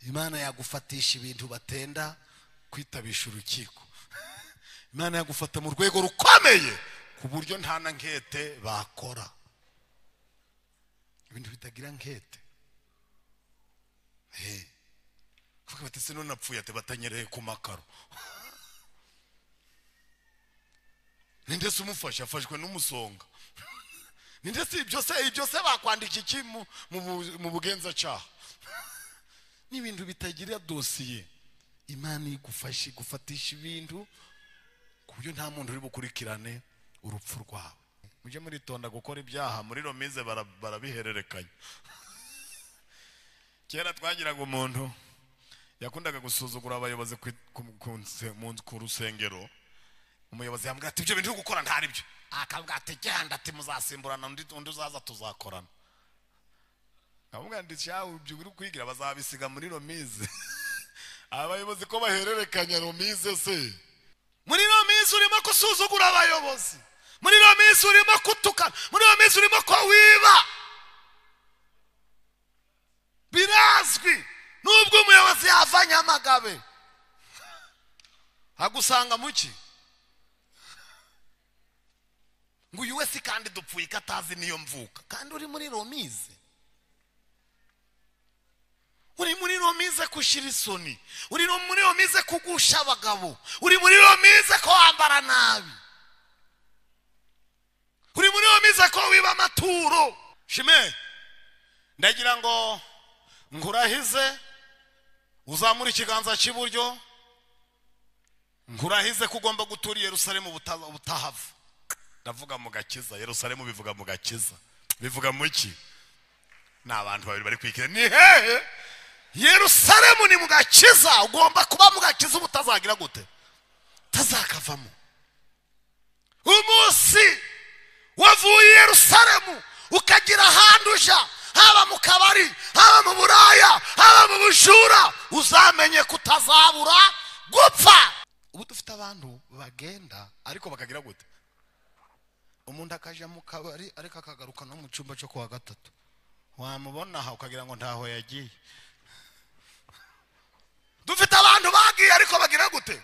imana yagufatisha ibintu batenda kwitabisha urukiko imana yagufata mu rwego rukomeye ku buryo nta na nkete bakora ibintu bitagira nkete bati se none apfuye ati batanyereye ku makaro ninde se umufashe afashwe n'umusonga ninde si ibyo se ibyo se bakwandika iki mu bugenzacyaha ni ibintu bitagira dosiye imana igufashe igufatisha ibintu ku buryo nta muntu uri bukurikirane urupfu rwawe mujye muritonda gukora ibyaha muri romize barabihererekanya kera twagiraga umuntu yakundaga gusuzugura abayobozi ku rusengero umuyobozi yambwira ati ibyo bintu uri gukora ntari byo akavuga ati genda ati muzasimburana undi uzaza tuzakorana nkamubwira ati shawe ibyo uri kwigira bazabisiga muri romize abayobozi ko bahererekanya romize se muri romize urimo gusuzugura abayobozi muri romize urimo kutukana muri romize urimo ko wiba birazwi nubwo umuyobozi yava nyamagabe agusanga muki ngo uyu wese kandi dupfuye ko atazi niyo mvuka kandi uri muri romize uri muri romize kushyira isoni uri muri romize kugusha abagabo uri muri romize ko wambara nabi uri muri romize ko wiba amaturo shime ndagira ngo nkurahize uzamura ikiganza cy'iburyo nkurahize ko ugomba gutura i Yerusalemu ubutahava ndavuga mu gakiza Yerusalemu bivuga mu gakiza bivuga mu ki ni abantu babiri bari kwikira ni hehe Yerusalemu ni mu gakiza ugomba kuba mu gakiza uba utazagira gute utazakavamo umunsi wavuye i Yerusalemu ukagira ahantu ujya haba mu kabari haba mu buraya haba mu bujura uzamenye kutazabura gupfa ubu dufite abantu bagenda ariko bakagira gute umuntu akajya mu kabari ariko akagaruka no mu cyumba cyo kuwa gatatu wamubona aha ukagira ngo ntaho yagiye dufite abantu bagiye ariko bagira gute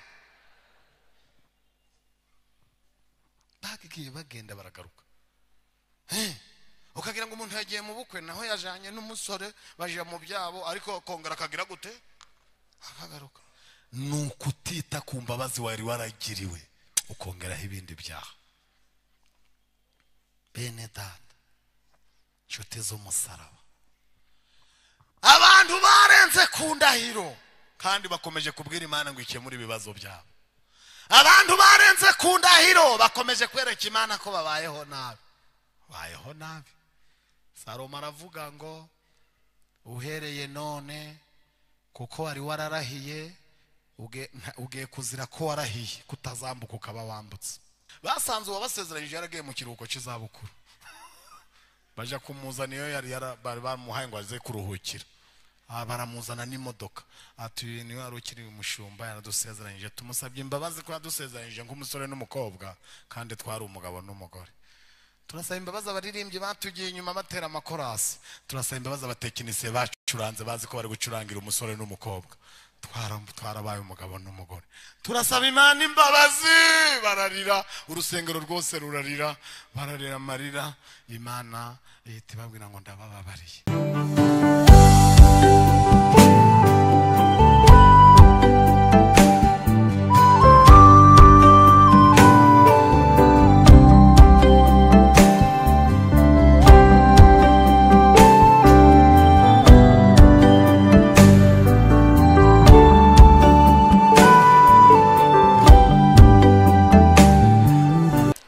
bagiye bagenda baragaruka ukagira ngo umuntu yagiye mu bukwe naho yajyanye n'umusore bajya mu byabo ariko kongera akagira gute akagaruka ni ukutita ku mbabazi wari waragiriwe ukongeraho ibindi byaha bene dada inshuti z'umusaraba abantu barenze ku ndahiro kandi bakomeje kubwira imana ngo ikemure ibibazo byabo abantu barenze ku ndahiro bakomeje kwereka imana ko babayeho nabi bayeho nabi Salomo aravuga ngo uhereye none kuko wari wararahiye ugiye kuzira ko warahiye kutazambuka ukaba wambutse basanze uwabasezeranyije yaragiye mu kiruhuko cy'izabukuru bajya kumuzana yari bari bamuhaye ngo aze kuruhukira baramuzana n'imodoka ati niwe wari ukiri umushumba yaradusezeranyije tumusabye imbabazi ko yadusezeranyije nk'umusore n'umukobwa kandi twari umugabo n'umugore turasaba imbabazi abaririmbyi batugiye inyuma batera amakorasi turasaba imbabazi abatekinisiye bacuranze bazi ko bari gucurangira umusore n'umukobwa twarabaye umugabo n'umugore turasaba imana imbabazi bararira urusengero rwose rurarira bararira amarira imana ihita ibabwira ngo ndabababariye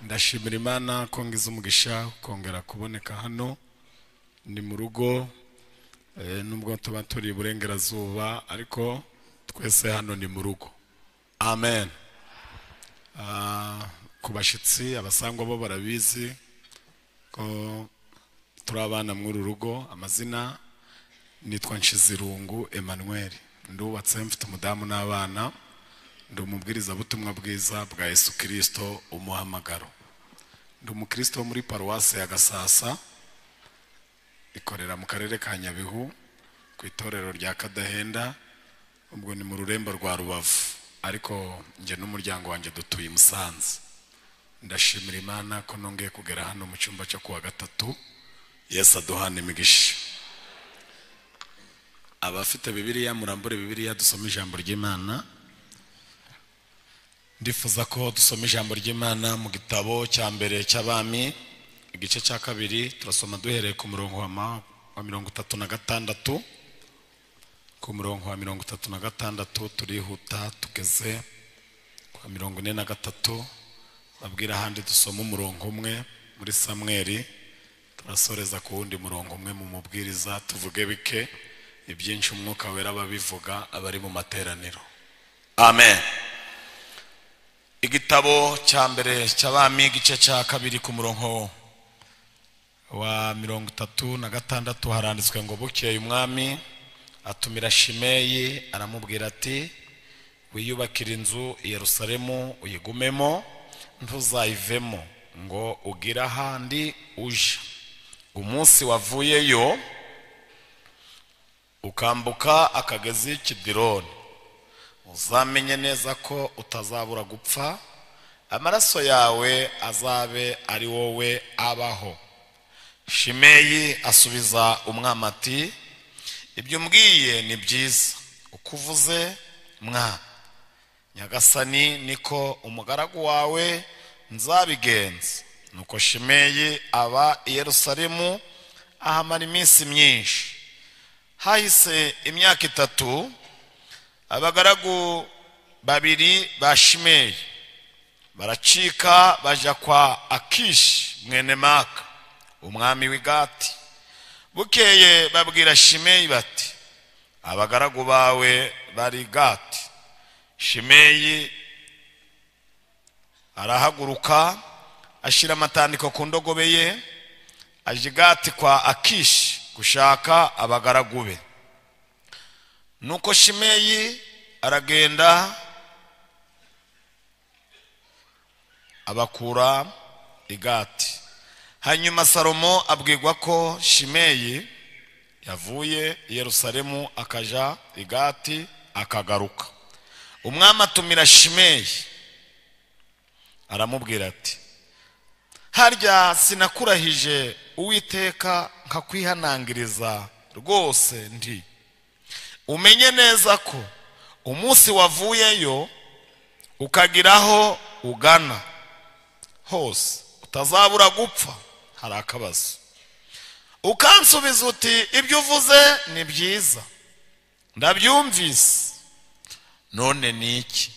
ndashimira imana ko ngize umugisha kongera kuboneka hano ni mu rugo nubwo tuba turi iburengerazuba ariko twese hano ni mu rugo amen ku bashyitsi abasangwa bo barabizi ko turi abana muri uru rugo amazina nitwa nshizirungu Emmanuel ndubatse mfite umudamu n'abana ndi umubwirizabutumwa bwiza bwa Yesu kirisito umuhamagaro ndi umukristo wo muri paruwasi ya gasasa ikorera mu karere ka nyabihu ku ku itorero rya kadahenda ubwo ni mu rurembo rwa rubavu ariko njye n'umuryango wanjye dutuye i musanze ndashimira imana ko nongeye kugera hano mu cyumba cyo kuwa gatatu yesu aduhana imigisha abafite bibiliya murambure bibiliya dusoma ijambo ry'imana ndifuza ko dusoma ijambo ry'imana mu gitabo cya mbere cy'abami igice cya kabiri turasoma duhereye ku murongo wa ma- wa mirongo itatu na gatandatu ku murongo wa mirongo itatu na gatandatu turihuta tugeze kwa mirongo ine na gatatu babwira ahandi dusoma umurongo umwe muri samweri turasoreza ku wundi murongo umwe mu mubwiriza tuvuge bike ibyinshi umwuka wera ababivuga abari mu materaniro amen igitabo cya mbere cy'abami igice cya kabiri ku murongo wa mirongo itatu na gatandatu haranditswe ngo bukeye umwami atumira shimeyi aramubwira ati wiyubakire inzu i yerusalemu uyigumemo ntuzayivemo ngo ugire ahandi uje umunsi wavuyeyo ukambuka akagezi kidironi uzamenye neza ko utazabura gupfa amaraso yawe azabe ari wowe abaho shimeyi asubiza umwami ati ibyo umbwiye ni byiza uko uvuze mwami nyagasani niko umugaragu wawe nzabigenza nuko shimeyi aba i yerusalemu ahamara iminsi myinshi hahise imyaka itatu abagaragu babiri ba shimeyi baracika bajya kwa akishi mwene maka umwami w'igati bukeye babwira shimeyi bati abagaragu bawe bari gati shimeyi arahaguruka ashyira amatandiko ku ndogobe ye ajya i gati kwa akishi gushaka abagaragu be nuko shimeyi aragenda abakura igati hanyuma salomo abwirwa ko shimeyi yavuye i yerusalemu akaja igati akagaruka umwami atumira shimeyi aramubwira ati harya sinakurahije uwiteka nkakwihanangiriza rwose ndi umenye neza ko umunsi wavuyeyo ukagira aho ugana hose utazabura gupfa hari akabazo ukansubiza uti ibyo uvuze ni byiza ndabyumvise none ni iki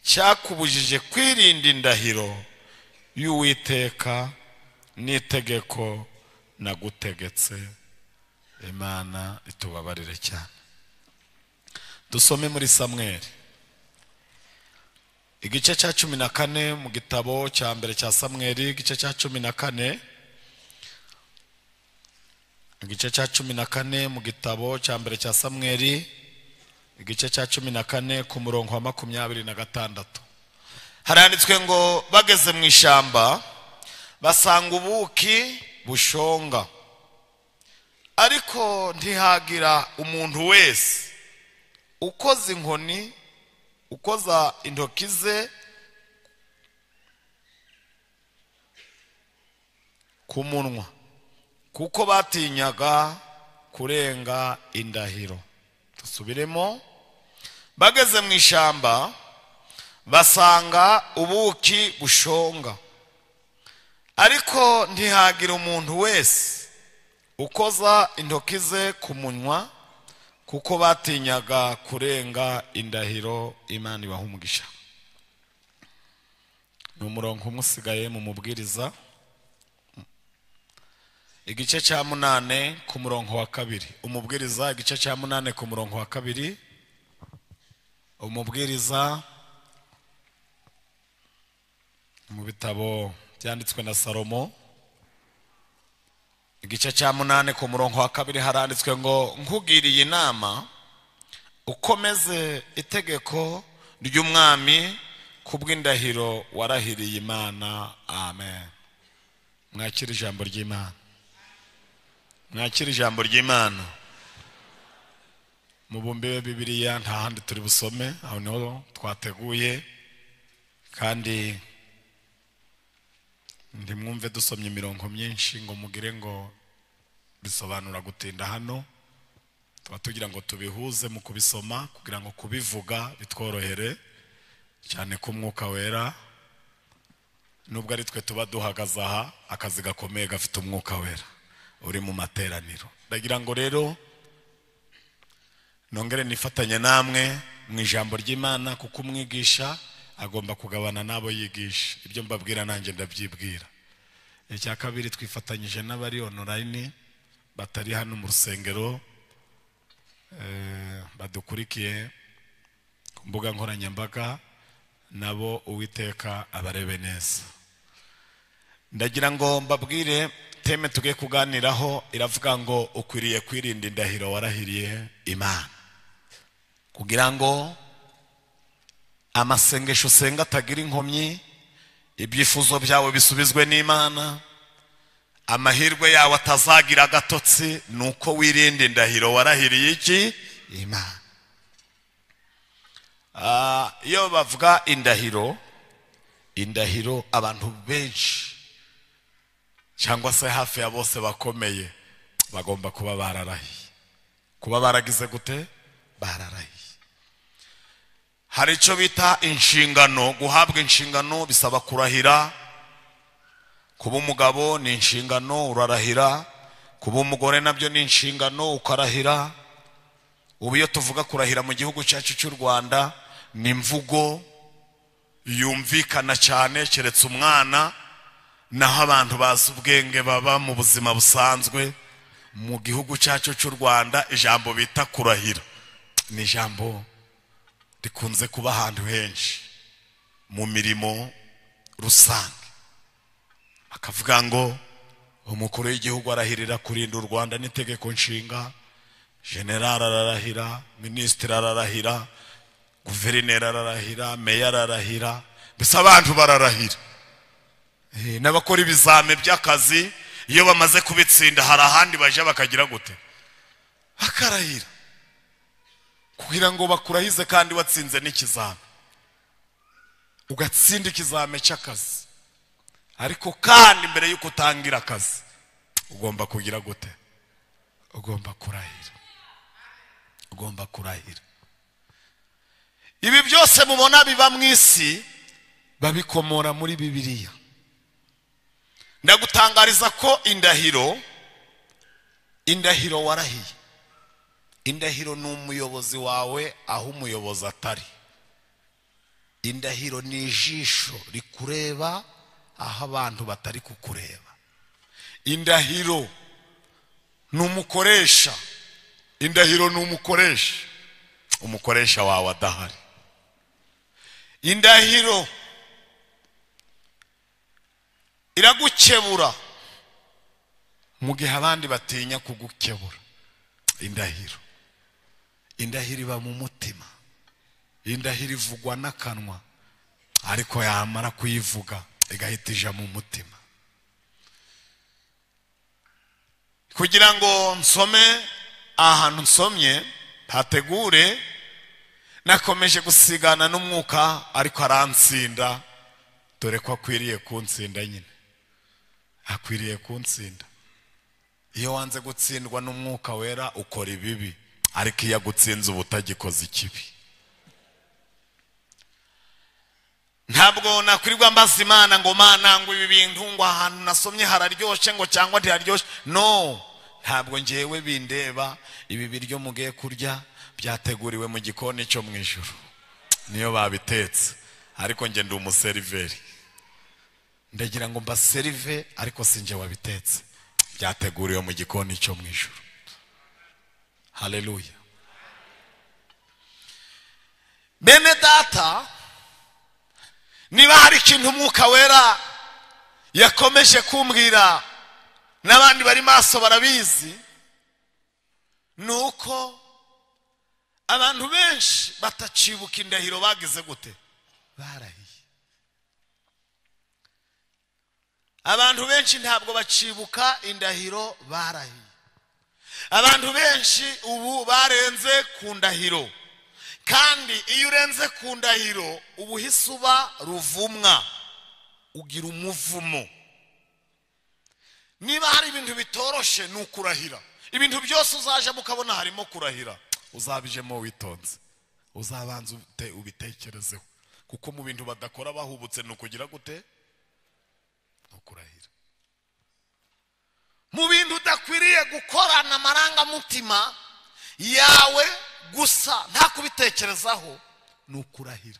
cyakubujije kwirinda indahiro y'uwiteka n'itegeko nagutegetse imana itubabarire cyane dusome muri samweri igice cya cumi na kane mu gitabo cya mbere cya samweri igice cya cumi na kane igice cya cumi na kane mu gitabo cya mbere cya samweri igice cya cumi na kane ku murongo wa makumyabiri na gatandatu haranditswe ngo bageze mu ishyamba basanga ubuki bushonga ariko ntihagira umuntu wese ukoza inkoni ukoza intoki ze ku munwa kuko batinyaga kurenga indahiro dusubiremo bageze mu ishyamba basanga ubuki bushonga ariko ntihagira umuntu wese ukoza intoki ze ku munwa kuko batinyaga kurenga indahiro imana ibaha umugisha ni umurongo umwe usigaye mu mubwiriza igice cya munane ku murongo wa kabiri umubwiriza igice cya munane ku murongo wa kabiri umubwiriza mu bitabo byanditswe na salomo igice cya munani ku murongo wa kabiri haranditswe ngo nkugiriye inama ukomeze itegeko ry'umwami ku bw'indahiro warahiriye imana amen mwakire ijambo ry'imana mwakire ijambo ry'imana mubumbe wa bibiliya nta handi turi busome aho niho twateguye kandi ntimwumve dusomye imirongo myinshi ngo mugire ngo bisobanura gutinda hano tuba tugira ngo tubihuze mu kubisoma kugira ngo kubivuga bitworohere cyane ko umwuka wera nubwo ari twe tuba duhagaze aha akazi gakomeye gafite umwuka wera uri mu materaniro ndagira ngo rero nongere nifatanye namwe mu ijambo ry'imana kuko umwigisha agomba kugabana n'abo yigisha ibyo mbabwira nanjye ndabyibwira icya kabiri twifatanyije n'abari onorayini batari hano mu rusengero eh, badukurikiye ku mbuga nkoranyambaga nabo uwiteka abarebe neza ndagira ngo mbabwire teme tugiye kuganiraho iravuga ngo ukwiriye kwirinda indahiro warahiriye imana kugira ngo amasengesho usenga atagira inkomyi ibyifuzo byawe bisubizwe n'imana amahirwe yawe atazagira agatotsi ni uko wirinda indahiro warahiriye iki imana Ah, iyo bavuga indahiro indahiro abantu benshi cyangwa se hafi ya bose bakomeye bagomba kuba bararahiye kuba baragize gute bararahiye hari icyo bita inshingano guhabwa inshingano bisaba kurahira kuba umugabo ni inshingano urarahira kuba umugore nabyo ni inshingano ukarahira ubu iyo tuvuga kurahira mu gihugu cyacu cy'u rwanda ni imvugo yumvikana cyane keretse umwana naho abantu bazi ubwenge baba mu buzima busanzwe mu gihugu cyacu cy'u rwanda ijambo bita kurahira ni ijambo rikunze kuba ahantu henshi mu mirimo rusange bakavuga ngo umukuru w'igihugu arahirira kurinda u rwanda n'itegeko nshinga generari ararahira minisitiri ararahira guverineri ararahira meya ararahira mbese abantu bararahira Eh, n'abakora ibizame by'akazi iyo bamaze kubitsinda hari ahandi bajya bakagira gute bakarahira kugira ngo bakurahize kandi watsinze n'ikizame ugatsinda ikizame cy'akazi ariko kandi mbere y'uko utangira akazi ugomba kugira gute ugomba kurahira ugomba kurahira ibi byose mubona biba mu isi babikomora muri bibiliya ndagutangariza ko indahiro indahiro warahiye indahiro ni umuyobozi wawe aho umuyobozi atari indahiro ni ijisho rikureba aho abantu batari kukureba indahiro ni umukoresha indahiro ni umukoresha umukoresha wawe adahari indahiro iragukebura mu gihe abandi batinya kugukebura indahiro indahiro iba mu mutima indahiro ivugwa n'akanwa ariko yamara kuyivuga igahita ija mu mutima kugira ngo nsome ahantu nsomye hategure nakomeje gusigana n'umwuka ariko aransinda dore ko akwiriye kunsinda nyine akwiriye kunsinda iyo wanze gutsindwa n'umwuka wera ukora ibibi ariko iyo agutsinze uba utagikoze ikibi ntabwo nakwirirwa mbaza imana ngo mana ngo ibi bintu ngo ahantu nasomye hararyoshye ngo cyangwa ntiharyoshye no ntabwo ngewe bindeba ibi biryo mugiye kurya byateguriwe mu gikoni cyo mu ijoro niyo babitetse ariko njye ndi umuseriveri ndagira ngo mbaserive ariko si njye wabitetse byateguriwe mu gikoni cyo mu ijoro haleluya bene data niba hari ikintu umwuka wera yakomeje kumbwira n'abandi bari maso barabizi ni uko abantu benshi batacibuka indahiro bagize gute barahiye abantu benshi ntabwo bacibuka indahiro barahiye abantu benshi ubu barenze ku ndahiro kandi iyo urenze ku ndahiro uba uhise uba ruvumwa ugira umuvumo niba hari ibintu bitoroshe ni ukurahira ibintu byose uzajemo ukabona harimo kurahira uzabijemo witonze uzabanza ubite- ubitekerezeho kuko mu bintu badakora bahubutse ni ukugira gute ni ukurahira mu bintu udakwiriye gukorana amarangamutima yawe gusa nta kubitekerezaho ni ukurahira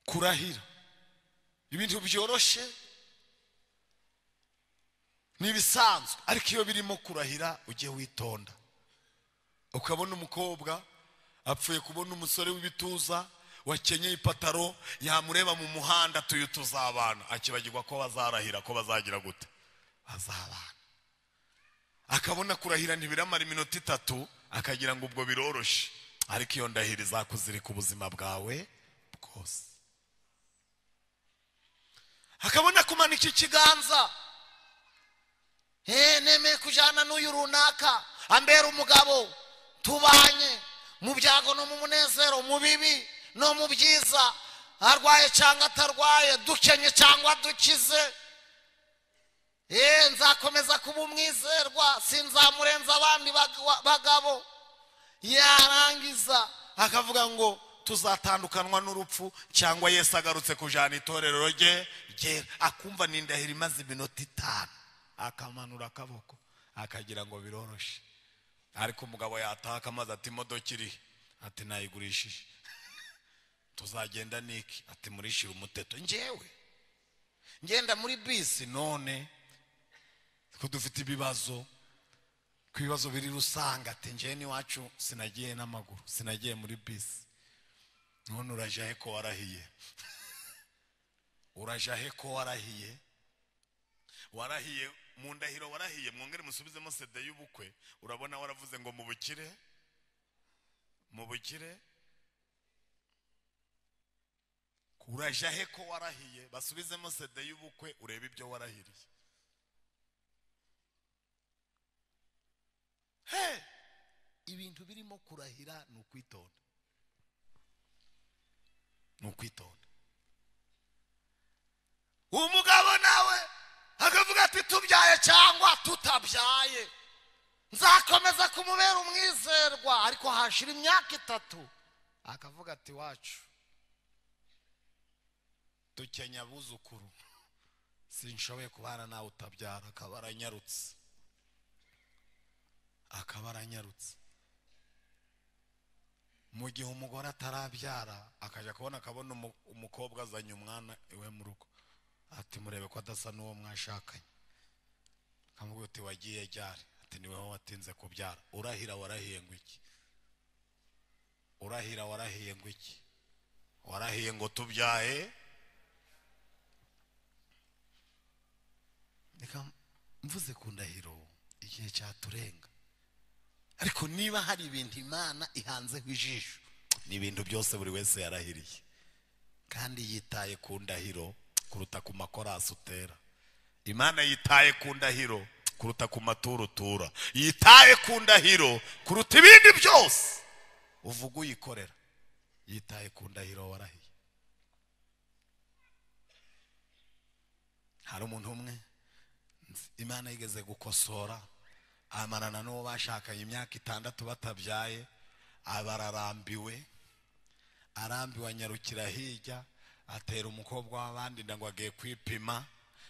kurahira ibintu byoroshye ni ibisanzwe ariko iyo birimo kurahira ujye witonda ukabona umukobwa apfuye kubona umusore w'ibituza wakenyeye ipataro yamureba mu muhanda tuyu tuzabana akibagirwa ko bazarahira ko bazagira gute bazabana akabona kurahira ntibiramara iminota itatu akagira ngo ubwo biroroshye ariko iyo ndahiro izakuzirika ubuzima bwawe bwose akabona kumanika ikiganza Eh, nemeye kujyana n'uyu runaka ambera umugabo tubanye mu byago no mu munezero mu bibi no mu byiza arwaye cyangwa atarwaye dukenye cyangwa dukize Eh, nzakomeza kuba umwizerwa sinzamurenza abandi bag- bagabo yarangiza akavuga ngo tuzatandukanwa n'urupfu cyangwa yesu agarutse kujyana itorero rye ryera akumva ni indahiro imaze iminota itanu akamanura akaboko akagira ngo biroroshye ariko umugabo yataha akamaze ati imodoka iri ati nayigurishije tuzagenda niki ati murishira umuteto njyewe ngenda muri bisi none ko dufite ibibazo ku bibazo biri rusanga ati njyewe n'iwacu sinagiye n'amaguru sinagiye muri bisi none urajya he ko warahiye urajya he ko warahiye warahiye mu ndahiro warahiye mwongere musubizemo sede y'ubukwe urabona waravuze ngo mu bukire mu bukire urajya he ko warahiye basubizemo sede y'ubukwe urebe ibyo warahiriye he ibintu birimo kurahira ni ukwitonda ni ukwitonda umugabo nawe akavuga ati tubyaye cyangwa tutabyaye nzakomeza kumubera umwizerwa ariko hashira imyaka itatu akavuga ati wacu dukenya abuzukuru sinshoboye kubana nawe utabyara akaba aranyarutse akaba aranyarutse mu gihe umugore atarabyara akajya kubona akabona umu- umukobwa azanye umwana iwe mu rugo ati murebe ko adasa n'uwo mwashakanye akamubwira uti wagiye ryari ati ni wowe watinze kubyara urahira warahiye ngo iki urahira warahiye ngo iki warahiye ngo tubyaye reka mvuze ku ndahiro igihe cyaturenga ariko niba hari ibintu imana ihanzeho ijisho ni ibintu byose buri wese yarahiriye kandi yitaye ku ndahiro kuruta ku makorasi utera imana yitaye ku ndahiro kuruta ku maturo utura yitaye ku ndahiro kuruta ibindi byose uvuga uyikorera yitaye ku ndahiro warahiye hari umuntu umwe nzi, imana yigeze gukosora amarana n'uwo bashakanye imyaka itandatu batabyaye abararambiwe arambiwe anyarukira hirya atera umukobwa w'abandi ndango agiye kwipima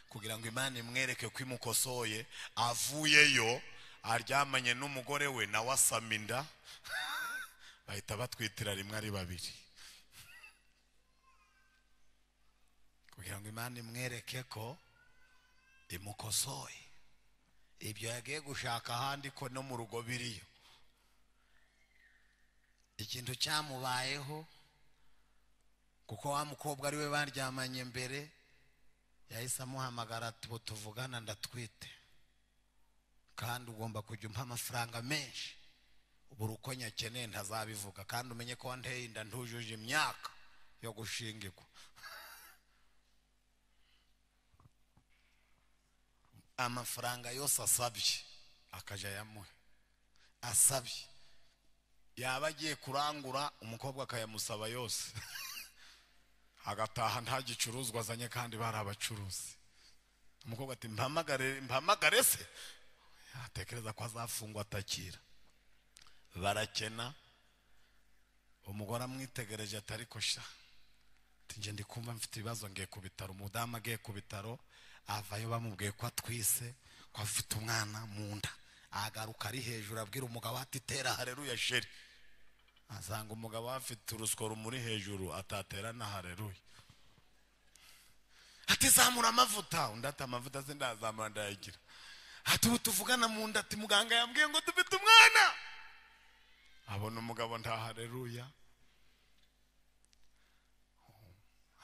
kugira ngo imana imwereke ko imukosoye avuyeyo aryamanye n'umugore we nawe asama inda bahita batwitira rimwe ari babiri kugira ngo imana imwereke ko imukosoye ibyo yagiye gushaka ahandi ko no mu rugo biriyo ikintu cyamubayeho kuko wa mukobwa ari we baryamanye mbere yahise amuhamagara ati ubu tuvugana ndatwite kandi ugomba kujya umpa amafaranga menshi buri uko nyakeneye ntazabivuga kandi umenye ko wanteye inda ntujuje imyaka yo gushingirwa amafaranga yose asabye akajya ayamuha asabye yaba agiye kurangura umukobwa akayamusaba yose agataha nta gicuruzwa azanye kandi bari abacuruzi umukobwa ati mpamagare mpamagare se yatekereza ko azafungwa atakira barakena umugore amwitegereje ati ariko sha ati njye ndi kumva mfite ibibazo ngiye ku bitaro umudamu agiye ku bitaro avayo bamubwiye ko atwise ko afite umwana mu nda agaruka ari hejuru abwira umugabo ati tera hareruya sheri asanga umugabo afite urusyo rumuri hejuru atatera na hareruya ati zamura amavuta undi ati amavuta se ndazamura ndayagira ati ubu tuvugana mu nda ati muganga yambwiye ngo dufite umwana abona umugabo nta hareruya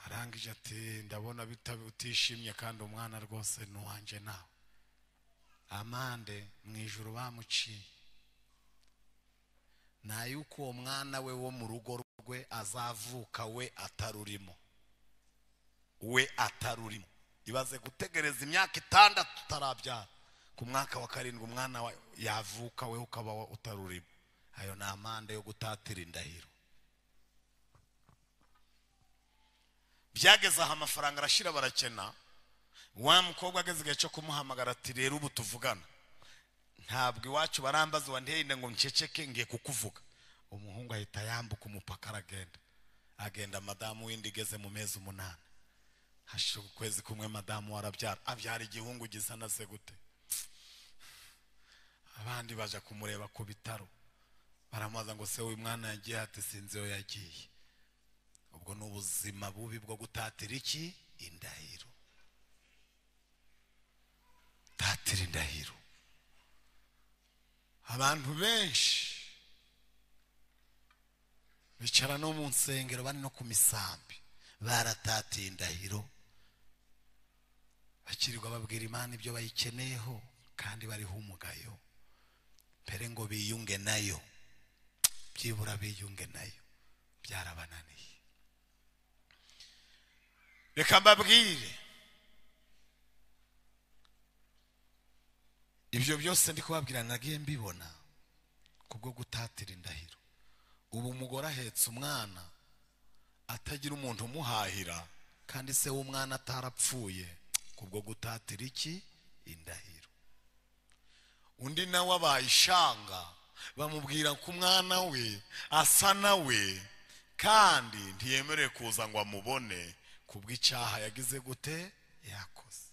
arangije ati ndabona bita- utishimye kandi umwana rwose ni uwanjye nawe amande mu ijoro bamuciye nta yuko uwo mwana we wo mu rugo rwe azavuka we atarurimo we atarurimo ibaze gutegereza imyaka itandatu utarabyara ku mwaka wa karindwi umwana wa yavuka we ukaba wa- utarurimo ayo ni amande yo gutatira indahiro byageze aho amafaranga arashira barakena wa mukobwa ageze igihe cyo kumuhamagara ati rero ubu tuvugana ntabwo iwacu barambaza wanteye ngo nceceke ngiye kukuvuga umuhungu ahita yambuka umupaka aragenda agenda madamu w'indi igeze mu mezi umunani hashira ukwezi kumwe madamu warabyara abyara igihungu gisa na se gute abandi baje kumureba ku bitaro baramubaza ngo se uyu mwana yagiye ati sinzi iyo yagiye ubwo ni ubuzima bubi bwo gutatira iki indahiro tatira indahiro abantu benshi bicara no mu nsengero bari no ku misambi baratatiye indahiro bakirirwa babwira imana ibyo bayikeneyeho kandi bariho umugayo mbere ngo biyunge nayo byibura biyunge nayo byarabananiye reka mbabwire ibyo byose ndi kubabwira nagiye mbibona kubwo gutatira indahiro ubu umugore ahetse umwana atagira umuntu umuhahira kandi se w'umwana atarapfuye kubwo gutatira iki indahiro undi nawe abaye ishanga bamubwira ko umwana we asa nawe kandi ntiyemerewe kuza ngo amubone kubw'icyaha yagize gute yakoze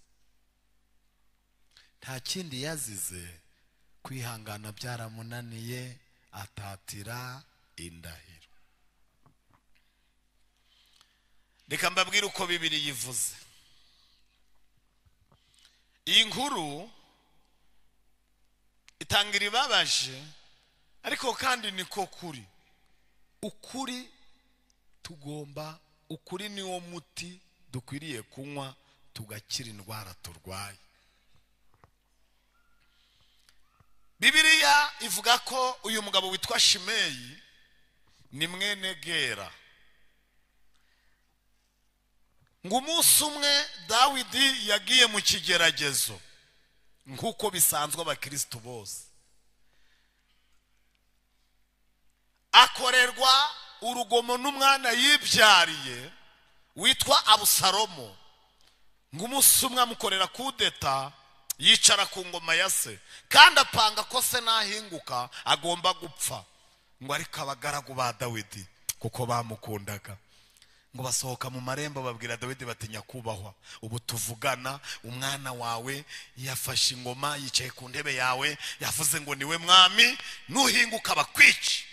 nta kindi yazize kwihangana byaramunaniye atatira indahiro reka mbabwire uko bibiri yivuze iyi nkuru itangira ibabaje ariko kandi niko kuri ukuri tugomba ukuri niwo muti dukwiriye kunywa tugakira indwara turwaye bibiliya ivuga ko uyu mugabo witwa shimeyi ni mwene gera ngo umunsi umwe dawidi yagiye mu kigeragezo nk'uko bisanzwe abakirisitu bose akorerwa urugomo n'umwana yibyariye witwa abusalomo ngo umunsi umwe amukorera kudeta yicara ku ngoma ya se kandi apanga ko se nahinguka agomba gupfa ngo ariko abagaragu ba dawidi kuko bamukundaga ngo basohoka mu marembo babwira dawidi bati nyakubahwa ubu tuvugana umwana wawe yafashe ingoma yicaye ku ntebe yawe yavuze ngo niwe mwami nuhinguka bakwice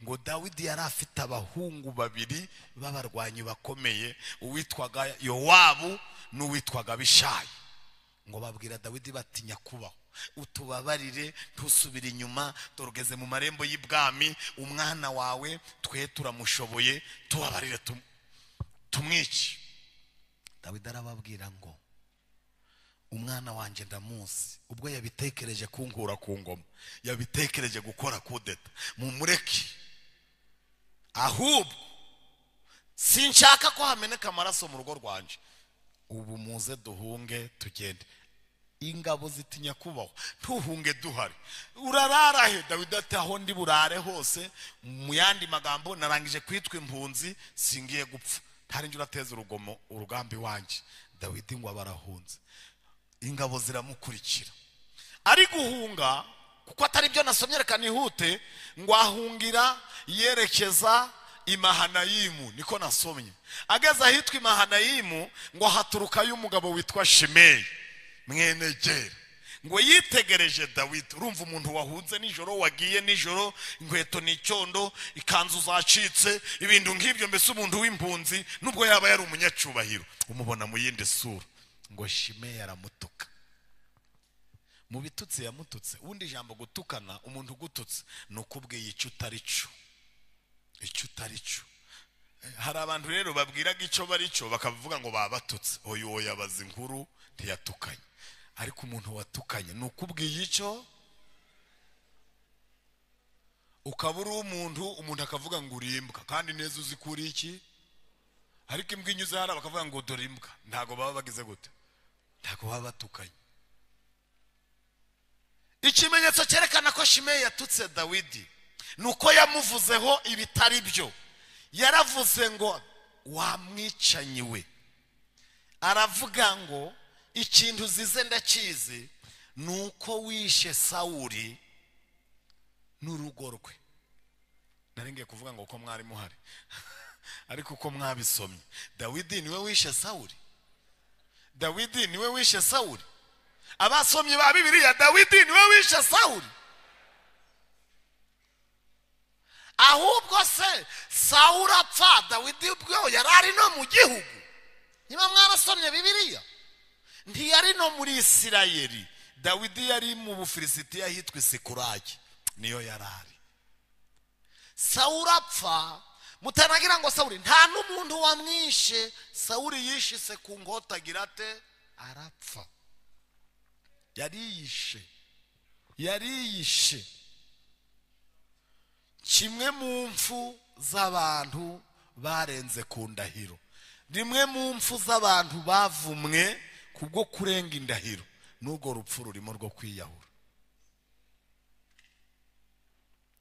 ngo dawidi yari afite abahungu babiri b'abarwanyi bakomeye uwitwaga yowabu n'uwitwaga abishayi ngo babwira dawidi bati nyakubahwa utubabarire ntusubire inyuma dorogeze mu marembo y'ibwami umwana wawe twe turamushoboye tubabarire tumu tumwice dawidi arababwira ngo umwana wanjye ndamuzi ubwo yabitekereje kunkura ku ngoma yabitekereje gukora kudeta mumureke ahubwo sinshaka ko hameneka amaraso mu rugo rwanjye ubu muze duhunge tugende ingabo zitinya kubaho ntuhunge duhari urarara he dawidi ati aho ndi burare hose mu yandi magambo narangije kwitwa impunzi singiye gupfa ntarinjye urateza urugomo urugambi wanjye dawidi ngo barahunze ingabo ziramukurikira ari guhunga kuko atari byo nasomye reka nihute ngo ahungira yerekeza imahanayimu niko nasomye ageze ahitwa imahanayimu ngo haturukayo umugabo witwa shimeyi mwene gera ngo yitegereje dawidi urumva umuntu wahunze nijoro wagiye nijoro inkweto ni icyondo ikanzu zacitse ibintu nk'ibyo mbese umuntu w'impunzi nubwo yaba yari umunyacyubahiro umubona mu yindi sura ngo shimeyi aramutuka mu bitutsi yamututse ubundi ijambo gutukana umuntu ugututse ni ukubwiye icyo utari cyo icyo utari cyo hari abantu rero babwiraga icyo bari cyo bakavuga ngo babatutse oya oya yabaza inkuru ntiyatukanye ariko umuntu watukanye ni ukubwiye icyo ukaba uri umuntu umuntu akavuga ngo urimbwa kandi neza uzi ko uri iki ariko imbwa inyuze hariya bakavuga ngo dore imbwa ntabwo baba bagize gute ntabwo baba batukanye ikimenyetso cyerekana ko shimeyi yatutse dawidi ni uko yamuvuzeho ibitari byo yaravuze ngo wamwicanyiwe aravuga ngo ikintu uzize ndakizi ni uko wishe sawuri n'urugo rwe ngiye kuvuga ngo uko mwari muhari ariko uko mwabisomye dawidi niwe wishe sawuri dawidi niwe wishe sawuri abasomyi ba bibiriya dawidi niwe wishe sawuri ahubwo se sawuri apfa dawidi ubweho yari ari no mu gihugu niba mwarasomye bibiriya ntiyari no muri isirayeri dawidi yari mu bufilisitiya ahitwa isikurage niyo yari ari sawuri apfa mutanagira ngo sawuri nta n'umuntu wamwishe sawuri yishise ku ngota agira ate arapfa yariyishe yariyishe kimwe mu mfu z'abantu barenze ku ndahiro rimwe mu mfu z'abantu bavumwe ku bwo kurenga indahiro n'urwo rupfu rurimo rwo kwiyahura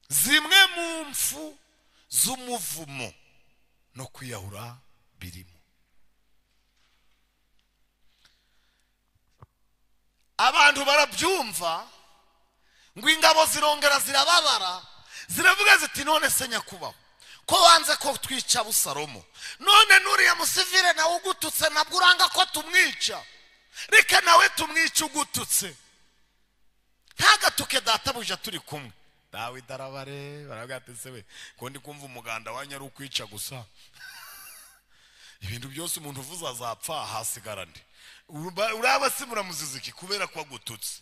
zimwe mu mfu z'umuvumo no kwiyahura birimo abantu barabyumva ngo ingabo zirongera zirababara ziravuga ziti none se nyakubahwa ko wanze ko twica busalomo none nuriya musivire nawe ugututse nabwo uranga ko tumwica reka nawe tumwica ugututse ntagatuke databuja turi kumwe dawe darabare baravuga ati se we ko ndi kumva umuganda wanyu ari ukwica gusa ibintu byose umuntu uvuze azapfa hasigara ndi uraba se muramuziza iki kubera ko agututse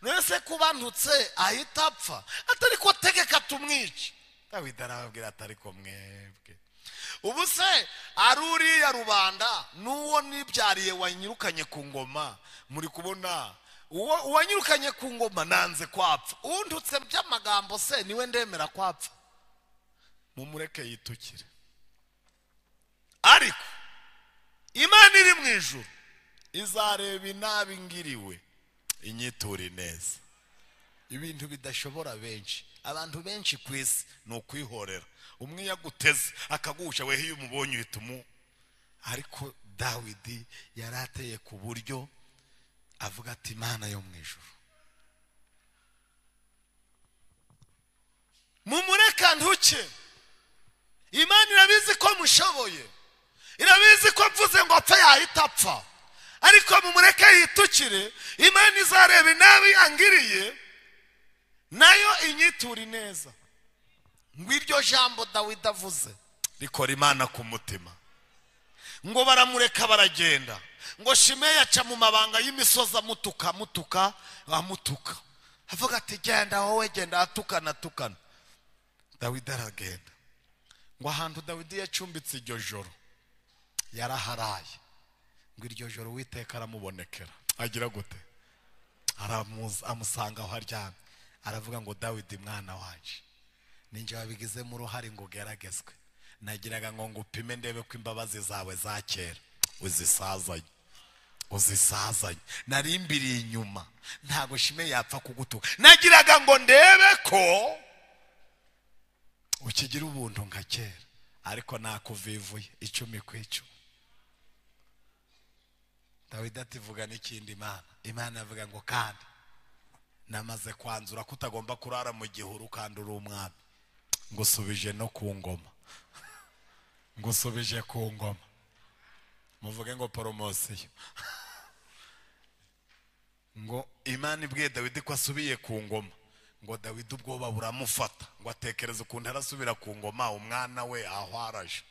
mwese kubantutse ahita apfa atari ko tegeka tumwice dawidi arababwira atari ko mwebwe ubu se ari uriya rubanda n'uwo nibyariye wanyirukanye ku ngoma muri kubona uwo uwanyirukanye ku ngoma nanze kwapfa uwundutse by'amagambo se niwe ndemera kwapfa mumureke yitukire ariko imana iri mu ijuru izareba inabi ngiriwe inyiture neza ibintu bidashobora benshi abantu benshi ku isi ni ukwihorera umwe iyo aguteze akaguca wehe iyo umubonye uhita umu ariko dawidi yari ateye ku buryo avuga ati imana yo mu ijoro mumureka ntuke imana irabizi ko mushoboye irabizi ko mvuze ngo apfe yahita apfa ariko mumureke yitukire imana izareba inabi angiriye nayo inyitura neza ngo iryo jambo dawidi avuze rikora imana ku mutima ngo baramureka baragenda ngo shimeyi aca mu mabanga y'imisozi amutuka amutuka amutuka avuga ati genda wowe genda atukana atukana dawidi aragenda ngo ahantu dawidi yacumbitse iryo joro yaraharaye ngo iryo joro uwiteka aramubonekera agira gute amusanga aho aryamye aravuga ngo dawidi mwana waje ninjye wabigizemo uruhare ngo ugeragezwe nagiraga ngo ngupime ndebe ko imbabazi zawe za kera uzisazanye uzisazanye narimbiriye inyuma ntabwo shime yapfa kugutuka nagiraga ngo ndebe ko ukigira ubuntu nka kera ariko nakuvivuye icumi ku icumi dawidi ativuga n'ikindi imana imana avuga ngo kandi namaze kwanzura ko utagomba kurara mu gihuru kandi uri umwami ngusubije no ku ngoma ngusubije ku ngoma muvuge ngo poromosiyo ngo imana ibwiye dawidi ko asubiye ku ngoma ngo dawidi ubwoba buramufata ngo atekereze ukuntu arasubira ku ngoma umwana we aho araje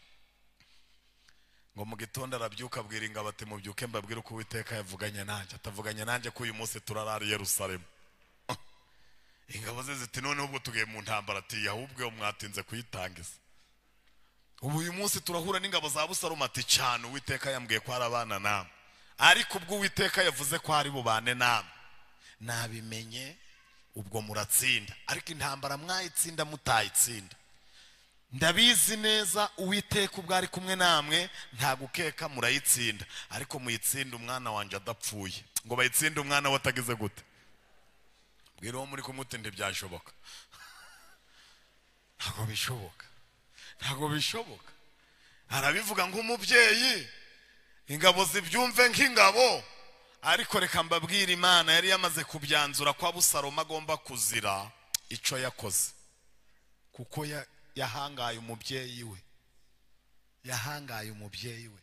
ngo mu gitondo arabyuka abwira ingabo ati mubyuke mbabwire uko uwiteka yavuganye nanjye atavuganye nanjye ko uyu munsi turarara i Yerusalemu ingabo ze ziti none ubwo tugiye mu ntambara ati ahubwo iyo mwatinze kuyitangiza ubu uyu munsi turahura n'ingabo za busalomo ati cyane uwiteka yambwiye ko hari abana namwe ariko ubwo uwiteka yavuze ko hari bubane namwe nabimenye ubwo muratsinda ariko intambara mwayitsinda mutayitsinda ndabizi neza uwiteka ubwo ari kumwe namwe nta gukeka murayitsinda ariko muyitsinda umwana wanjye adapfuye ngo bayitsinde umwana we atagize gute mbwira uwo muri kumuti ntibyashoboka ntabwo bishoboka ntabwo bishoboka arabivuga nk'umubyeyi ingabo zibyumve nk'ingabo ariko reka mbabwire imana yari yamaze kubyanzura ko abusaroma agomba kuzira icyo yakoze kuko ya- yahangaye umubyeyi we yahangaye umubyeyi we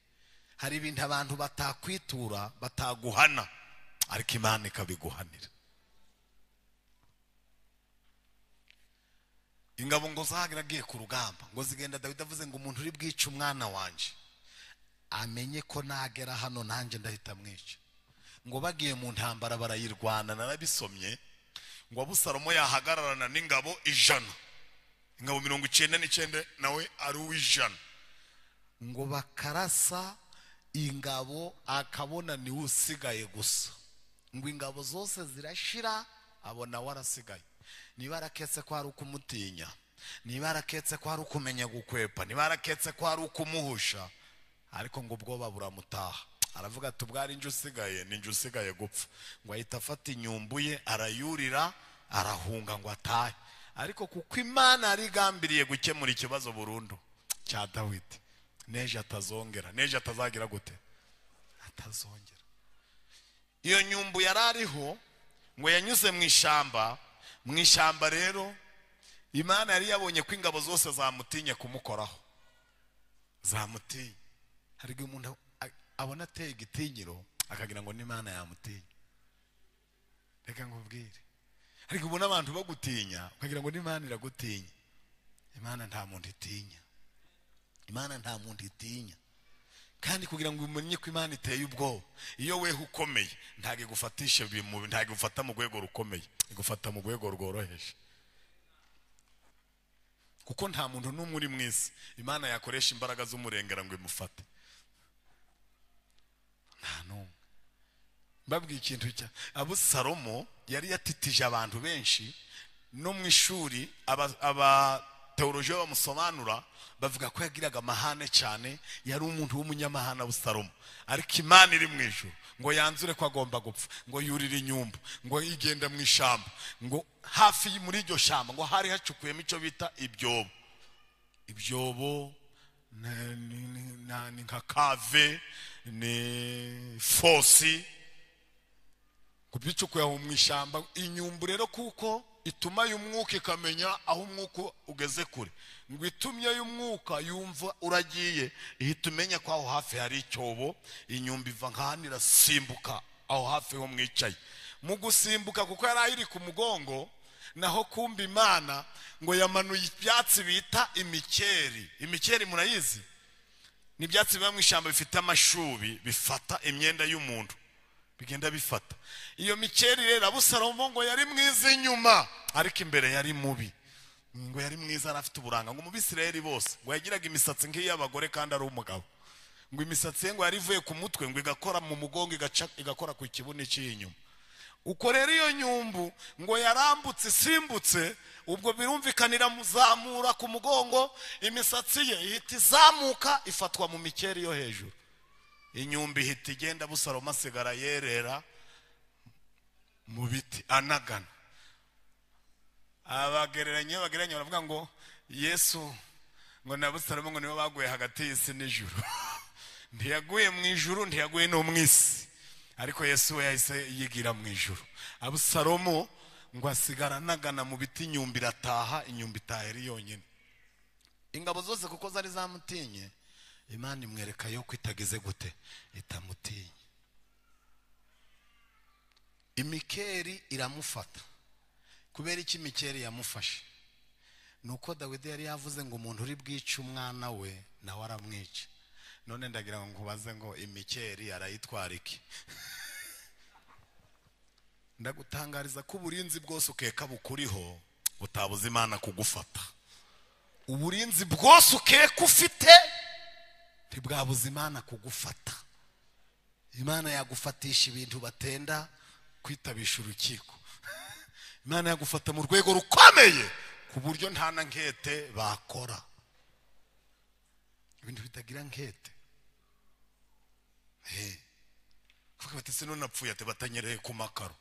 hari ibintu abantu batakwitura bataguhana ariko imana ikabiguhanira ingabo ngo zahagera agiye ku rugamba ngo zigenda dawidi avuze ngo umuntu uri bwice umwana wanjye amenye ko nagera hano nanjye ndahita mwica ngo bagiye mu ntambara barayirwana narabisomye ngo abusalomo yahagararana n'ingabo ijana ingabo mirongo icyenda n'icyenda nawe ari uw'ijana ngo bakarasa ingabo akabona niwe usigaye gusa ngo ingabo zose zirashira abona we arasigaye niba araketse ko hari ukumutinya niba araketse ko hari ukumenya gukwepa niba araketse ko hari ukumuhusha ariko ngo ubwoba buramutaha aravuga ati ubwari injye usigaye ni injye usigaye gupfa ngo ahita afata inyumbu ye arayurira arahunga ngo atahe ariko kuko imana yari igambiriye gukemura ikibazo burundu cya dawidi n'ejo atazongera n'ejo atazagira gute atazongera iyo nyumbu yari ariho ngo yanyuze mu ishyamba mu ishyamba rero imana yari yabonye ko ingabo zose zamutinye kumukoraho zamutinye hari igihe umuntu a- abona ateye igitinyiro akagira ngo n'imana yamutinye reka nkubwire hari igihe ubona abantu bagutinya ukagira ngo n'imana iragutinya imana nta muntu itinya imana nta muntu itinya kandi kugira ngo umenye ko imana iteye ubwoba iyo weho ukomeye ntabwo igufatisha ibimubi ntabwo igufata mu rwego rukomeye igufata mu rwego rworoheje kuko nta muntu n'umwe uri mu isi imana yakoresha imbaraga z'umurengera ngo imufate nta n'umwe mbabwiye ikintu cya abusalomo yari yatitije abantu benshi no mu ishuri aba- abatewoloji bamusobanura bavuga ko yagiraga amahane cyane yari umuntu w'umunyamahane abusalomo ariko imana iri mu ijoro ngo yanzure ko agomba gupfa ngo yurire inyumbu ngo igenda mu ishyamba ngo hafi y- muri iryo shyamba ngo hari hacukuyemo icyo bita ibyobo ibyobo na- ni- ni- na- ni nka kave ni fosi kubicukuye aho mu ishyamba inyumbu rero kuko ituma y'umwuka ikamenya aho umwuka ugeze kure ngo itumye y'umwuka yumva uragiye ihita umenya ko aho hafi hari icyobo inyumba iva nk'ahantu irasimbuka aho hafi ho mwicaye mu gusimbuka kuko yari iri ku mugongo naho kumva imana ngo yamanuye ibyatsi bita imikeri imikeri murayizi ni ibyatsi biba mu ishyamba bifite amashubi bifata imyenda y'umuntu bigenda bifata iyo mikeri rero abusalomo ngo yari mwiza inyuma ariko imbere yari mubi ngo yari mwiza yari afite uburanga ngo umubisirayeri bose ngo yagiraga imisatsi nk'iy'abagore kandi ari umugabo ngo imisatsi ye ngo yari ivuye ku mutwe ngo igakora mu mugongo igaca- igakora ku kibuno cy'inyuma uko rero iyo nyumbu ngo yarambutse isimbutse ubwo birumvikana iramuzamura ku mugongo imisatsi ye ihita izamuka ifatwa mu mikeri yo hejuru inyumba ihita igenda busalomo asigara yerera mu biti anagana abagereranya iyo bagereranya baravuga ngo yesu ngo na busalomo ngo nibo baguye hagati y'isi n'ijuru ntiyaguye mu ijuru ntiyaguye no mu isi ariko yesu we yahise yigira mu ijuru abusalomo ngo asigara anagana mu biti inyumba irataha inyumba itaha iri yonyine ingabo zose kuko zari zamutinye imana imwereka yo ko itagize gute itamutinye imikeri iramufata kubera iki imikeri yamufashe ni uko dawidi yari yavuze ngo umuntu uri bwice umwana we nawe aramwica none ndagira ngo nkubaze ngo imikeri arayitwara iki ndagutangariza ko uburinzi bwose ukeka bukuriho butabuza imana kugufata uburinzi bwose ukeka ufite ntibwabuza imana kugufata imana yagufatisha ibintu batenda kwitabisha urukiko imana yagufata mu rwego rukomeye ku buryo nta na nkete bakora ibintu bitagira nkete he kuko bati se none apfuye ati batanyereye ku makaro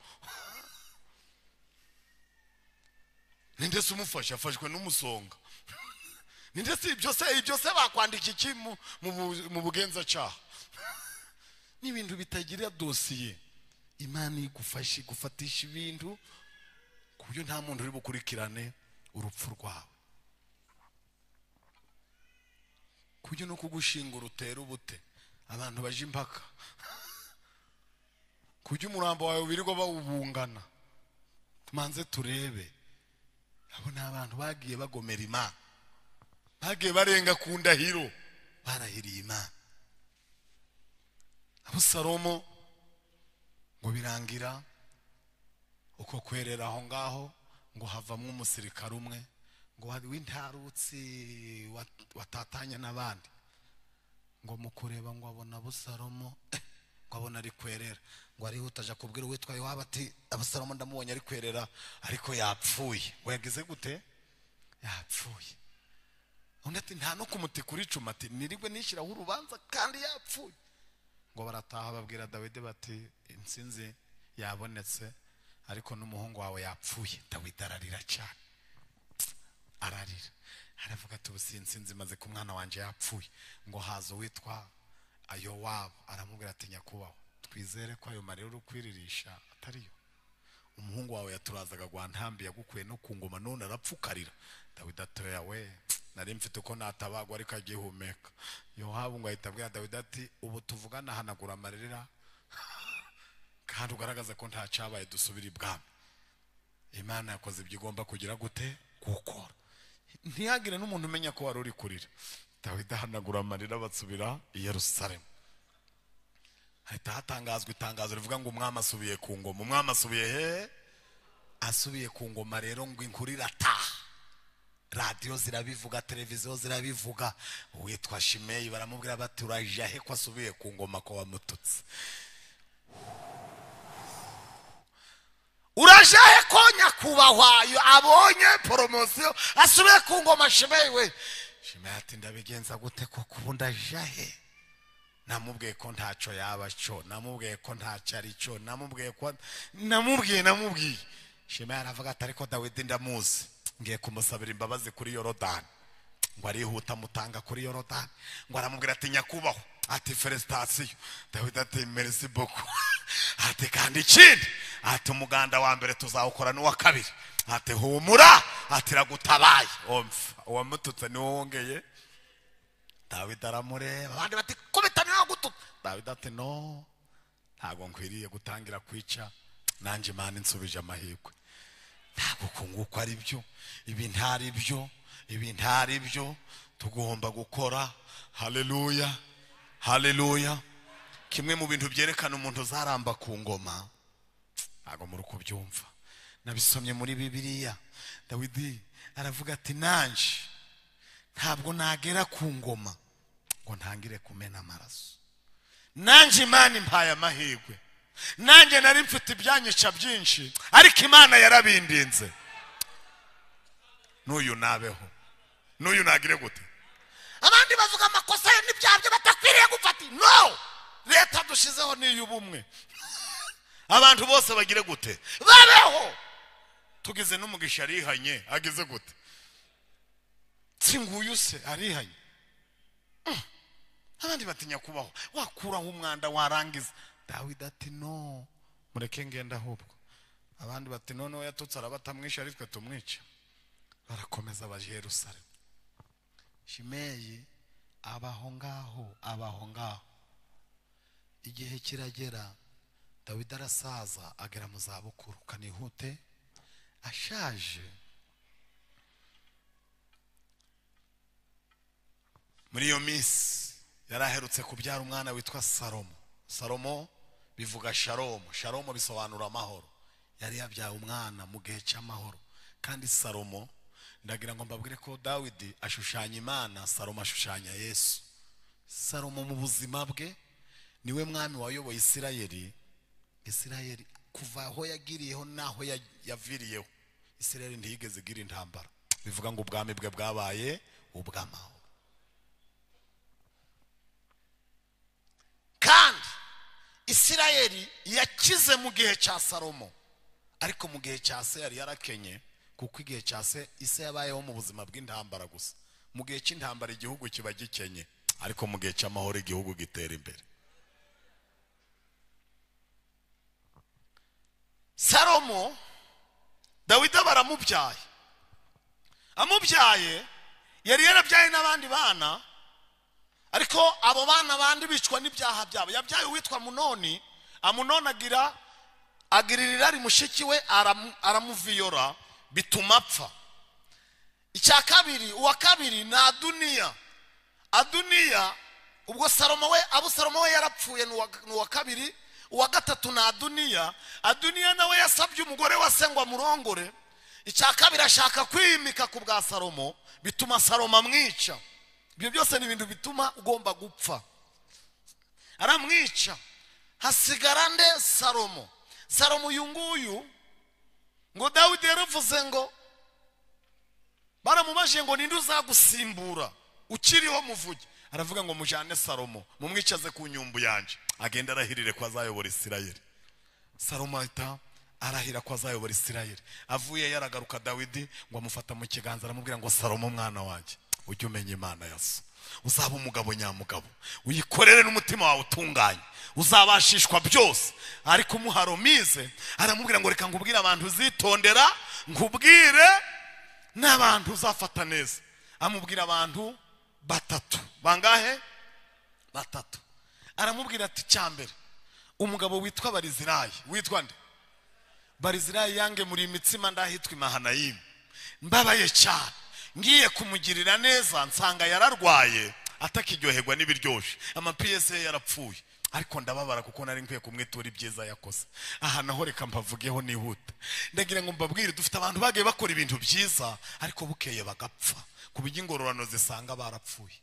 ninde se umufashe afashwe n'umusonga ninde se ibyo se ibyo se bakwandika iki mu- mu bu- mu bugenzacyaha ni ibintu bitagira dosiye imana igufashe igufatisha ibintu ku buryo nta muntu uri bukurikirane urupfu rwawe ku buryo no kugushingura utera ubute abantu baje impaka ku buryo umurambo wawe wirirwa bawubungana tumanze turebe abo ni abantu bagiye bagomera imana bagiye barenga ku ndahiro barahiriye imana abusalomo ngo birangira uko kwerera aho ngaho ngo havamo umusirikare umwe ngo wa- w'intarutsi wat- watatanye n'abandi ngo mu kureba ngo abona abusalomo eh, ngo abona ari kwerera ngo arihuta aja kubwira uwitwa yohaba ati abusalomo ndamubonye ari kwerera ariko yapfuye we yagize gute yapfuye undi ati nta no kumutika uricuma ati nirigwe nishyiraho urubanza kandi yapfuye ngo barataha babwira dawidi bati insinzi yabonetse ariko n'umuhungu wawe yapfuye dawidi ararira cyane ararira aravuga ati ubu si insinzi imaze ku mwana wanjye yapfuye ngo haza uwitwa ayowabu aramubwira ati nyakubahwa twizere ko ayo marira urukwiririsha atariyo umuhungu wawe yaturazaga gwa ntambi yagukuye no ku ngoma none arapfukarira dawidi atoya we nari mfite uko natabagwa ariko agihumeka yohabu ngo ahita abwira dawidi ati ubu tuvugana hanagura amarira kandi ugaragaza ko nta cyabaye dusubira ibwami imana yakoze ibyo igomba kugira gute gukora ntihagire n'umuntu umenya ko wari uri kurira dawidi ahanagura amarira basubira i yerusalemu hahita hatangazwa itangazo rivuga ngo umwami asubiye ku ngoma umwami asubiye he asubiye ku ngoma rero ngo inkuru irataha radiyo zirabivuga televiziyo zirabivuga uwitwa shimeyi baramubwira bati urajya he ko asubiye ku ngoma ko wamututse urajya he ko nyakubahwa yo abonye poromosiyo asubiye ku ngoma shimeyi we shimeyi ati ndabigenza gute koko ubu ndajya he namubwiye ko ntacyo yaba cyo namubwiye ko ntacyo ari cyo namubwiye ko namubwiye namubwiye shema yaravuga ati ariko dawidi ndamuzi ngiye kumusabira imbabazi kuri yorodani ngo arihuta amutanga kuri yorodani ngo aramubwira ati nyakubahwa ati feresitasiyo dawidi ati merisi boko ati kandi ikindi ati umuganda wa mbere tuzawukora n'uwa kabiri ati humura ati ragutabaye omfa uwamututse niwe wongeye dawidi aramureba abandi bati kubita niwe gutuka dawidi ati no ntabwo nkwiriye gutangira kwica nanjye imana insubije amahirwe ntabwo kunguka ari byo ibi ntari byo ibi ntari byo tugomba gukora haleluya haleluya kimwe mu bintu byerekana umuntu uzaramba ku ngoma ntabwo muri kubyumva nabisomye muri bibiliya dawidi aravuga ati nanjye ntabwo nagera ku ngoma ngo ntangire kumena amaraso nanjye imana impaye amahirwe nanjye nari mfite ibyanyica byinshi ariko imana yarabindinze n'uyu nabeho n'uyu nagire gute abandi bavuga amakosa ye n'ibyaha bye batakwiriye gufata no leta dushyizeho ni iy'ubumwe abantu bose bagire gute babeho tugize n'umugisha arihanye ageze gute si nguyu se arihanye Mm. abandi batinya kubaho wakuraho umwanda warangiza dawidi ati no mureke ngenda ahubwo abandi bati noneho yatutse araba atamwishe ari twe tumwica barakomeza baje i yerusalemu shimeyi abaho ngaho abaho ngaho igihe kiragera dawidi arasaza agera mu zabukuru kanihute ashaje muri iyo minsi yari aherutse kubyara umwana witwa salomo salomo bivuga sharomo sharomo bisobanura amahoro yari yabyaye umwana mu gihe cy'amahoro kandi salomo ndagira ngo mbabwire ko dawidi ashushanya imana salomo ashushanya yesu salomo mu buzima bwe niwe mwami wayoboye isirayeli isirayeli kuva aho yagiriyeho n'aho ya- yaviriyeho isirayeli ntiyigeze igira intambara bivuga ngo ubwami bwe bwabaye ubw'amahoro kandi isirayeli yakize mu gihe cya salomo ariko mu gihe cya se yari yarakenye kuko igihe cya se ise yabayeho mu buzima bw'intambara gusa mu gihe cy'intambara igihugu kiba gikenye ariko mu gihe cy'amahoro igihugu gitera imbere salomo dawidi baramubyaye amubyaye yari yarabyaye n'abandi bana ariko abo bana bandi bicwa n'ibyaha byabo yabyaye uwitwa munoni amunoni agira agira irirari mushiki we aramu- aramuviyora bituma apfa icya kabiri uwa kabiri ni aduniya aduniya ubwo salomo we abusalomo we yarapfuye ni uwa- ni uwa kabiri uwa gatatu ni aduniya aduniya nawe yasabye umugore wa se ngo amurongore icya kabiri ashaka kwimika ku bwa salomo bituma salomo amwica ibyo byose ni ibintu bituma ugomba gupfa aramwica hasigara nde salomo salomo uyu nguyu ngo dawidi yaravuze ngo baramubaje ngo ninde uzagusimbura ukiriho muvuge aravuga ngo mujane salomo mumwicaze ku nyumbu yanjye agenda arahirire ko azayobora isirayeli salomo ahita arahira ko azayobora isirayeli avuye yaragaruka dawidi ngo amufata mu kiganza aramubwira ngo salomo mwana wanjye ujye umenya imana ya so uzaba umugabo nyamugabo uyikorere n'umutima wawe utunganye uzabashishwa byose ariko umuharomize aramubwira ngo reka nkubwire abantu uzitondera nkubwire n'abantu uzafata neza amubwira abantu batatu bangahe batatu aramubwira ati cyambere umugabo witwa barizirayi witwa nde barizirayi yange muri imitsima ndahitwa imahanayimu mbabaye cyane ngiye kumugirira neza nsanga yararwaye atakiryoherwa n'ibiryoshye amapiyese ye yarapfuye ariko ndababara kuko nari nkwiye kumwitura ibyiza yakoze aha naho reka mbavugeho nihuta ndagira ngo mbabwire dufite abantu bagiye bakora ibintu byiza ariko bukeye bagapfa ku buryo ingororano zisanga barapfuye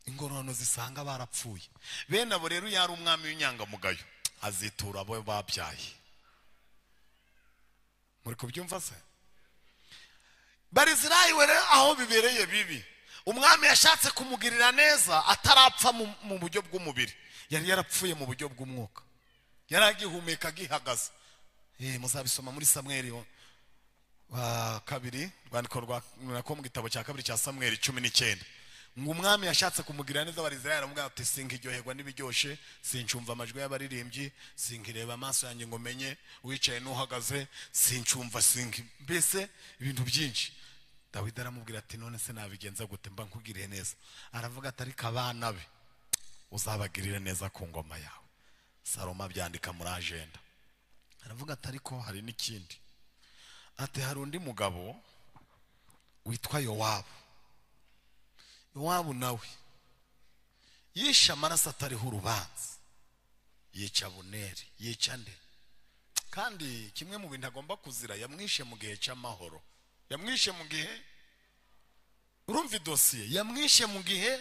ingororano zisanga barapfuye bene abo rero yari umwami w'inyangamugayo azitura abo babyaye muri kubyumva se barizirayi we rero aho bibereye bibi umwami yashatse kumugirira neza atarapfa mu- mu buryo bw'umubiri yari yarapfuye mu buryo bw'umwuka yari agihumeka agihagaze Eh, muzabisoma muri samweri wa- wa kabiri urwandiko rwa nako mu gitabo cya kabiri cya samweri cumi n'icyenda ngo umwami yashatse kumugirira neza abarizirayi aramubwira ati sinkiryoherwa n'ibiryoshe sincumva amajwi y'abaririmbyi sinkireba amaso yanjye ngo menye uwicaye n'uhagaze sincumva sinki mbese ibintu byinshi dawidi aramubwira ati none se nabigenza gute mba nkugiriye neza aravuga ati ariko abana be uzabagirire neza ku ngoma yawe salomo abyandika muri ajenda aravuga ati ariko hari n'ikindi ati hari undi mugabo witwa yowabu yowabu nawe yishe amaraso atariho urubanza yica buneri yica nde kandi kimwe mu bintu agomba kuzira yamwishe mu gihe cy'amahoro yamwishe mu gihe urumva idosiye yamwishe mu gihe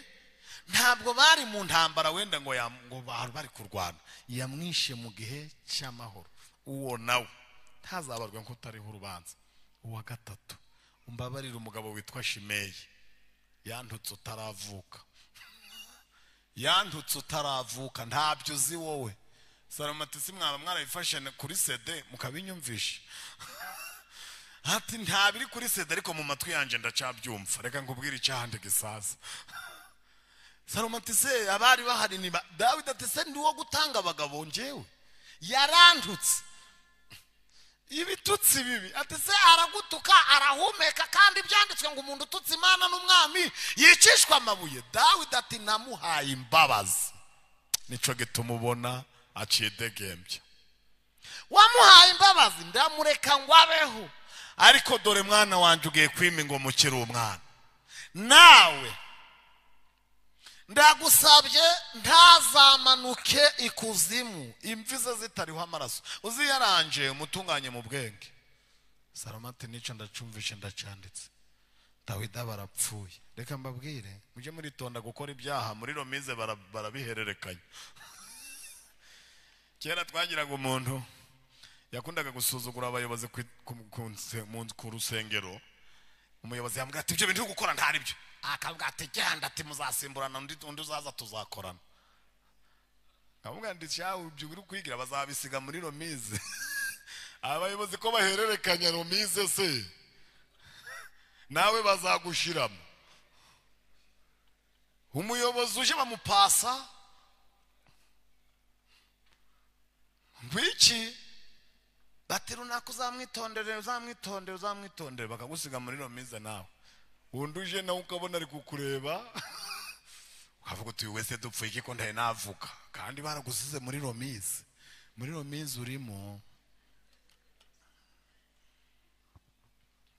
ntabwo bari mu ntambara wenda ngo yam- ngo bari bari kurwana yamwishe mu gihe cy'amahoro uwo nawe ntazabarwe ko utariho urubanza uwa gatatu umbabarire umugabo witwa shimeyi yantutse utaravuka yandutse utaravuka ntabyo uzi wowe salomatisi mwaba mwarabifashe kuri sede mukabinyumvisha ati nta biri kuri sede ariko mu matwi yanjye ndacabyumva reka nkubwire icyahandi gisaza salomatise abari bahari ni ba dawidi ati se ni uwo gutanga abagabo ngewe yarandutse ibitutsi bibi ati se aragutuka arahumeka kandi byanditswe ngo umuntu ututse imana n'umwami yicishwa amabuye dawidi ati namuhaye imbabazi nicyo gituma ubona aciye degembye wamuhaye imbabazi ndamureka ngo abeho ariko dore mwana wanjye ugiye kwima ingoma ukiri umwana nawe ndagusabye ntazamanuke ikuzimu imvi ze zitariho amaraso uziyaranje umutunganye mu bwenge saromati nicyo ndacumvishe ndacyanditse dawida barapfuye reka mbabwire mujye muritonda gukora ibyaha muri romize bara- barabihererekanya kera twagiraga umuntu yakundaga gusuzugura abayobozi ku- ku- ku nse- mu- ku rusengero umuyobozi yambwira ati ibyo bintu uri gukora ntari byo akavuga ati genda ati muzasimburana undi undi uzaza tuzakorana akamubwira ati cyawe ibyo uri kwigira bazabisiga muri romize abayobozi ko bahererekanya romize se nawe bazagushiramo umuyobozi uje bamupasa ngwiki bati runaka uzamwitondere uzamwitondere uzamwitondere bakagusiga muri romiza nawe wundi uje nawe ukabona ari kukureba ukavuga uti uyu wese dupfuye iki ko ndaye navuga kandi baragusize muri romize muri romize urimo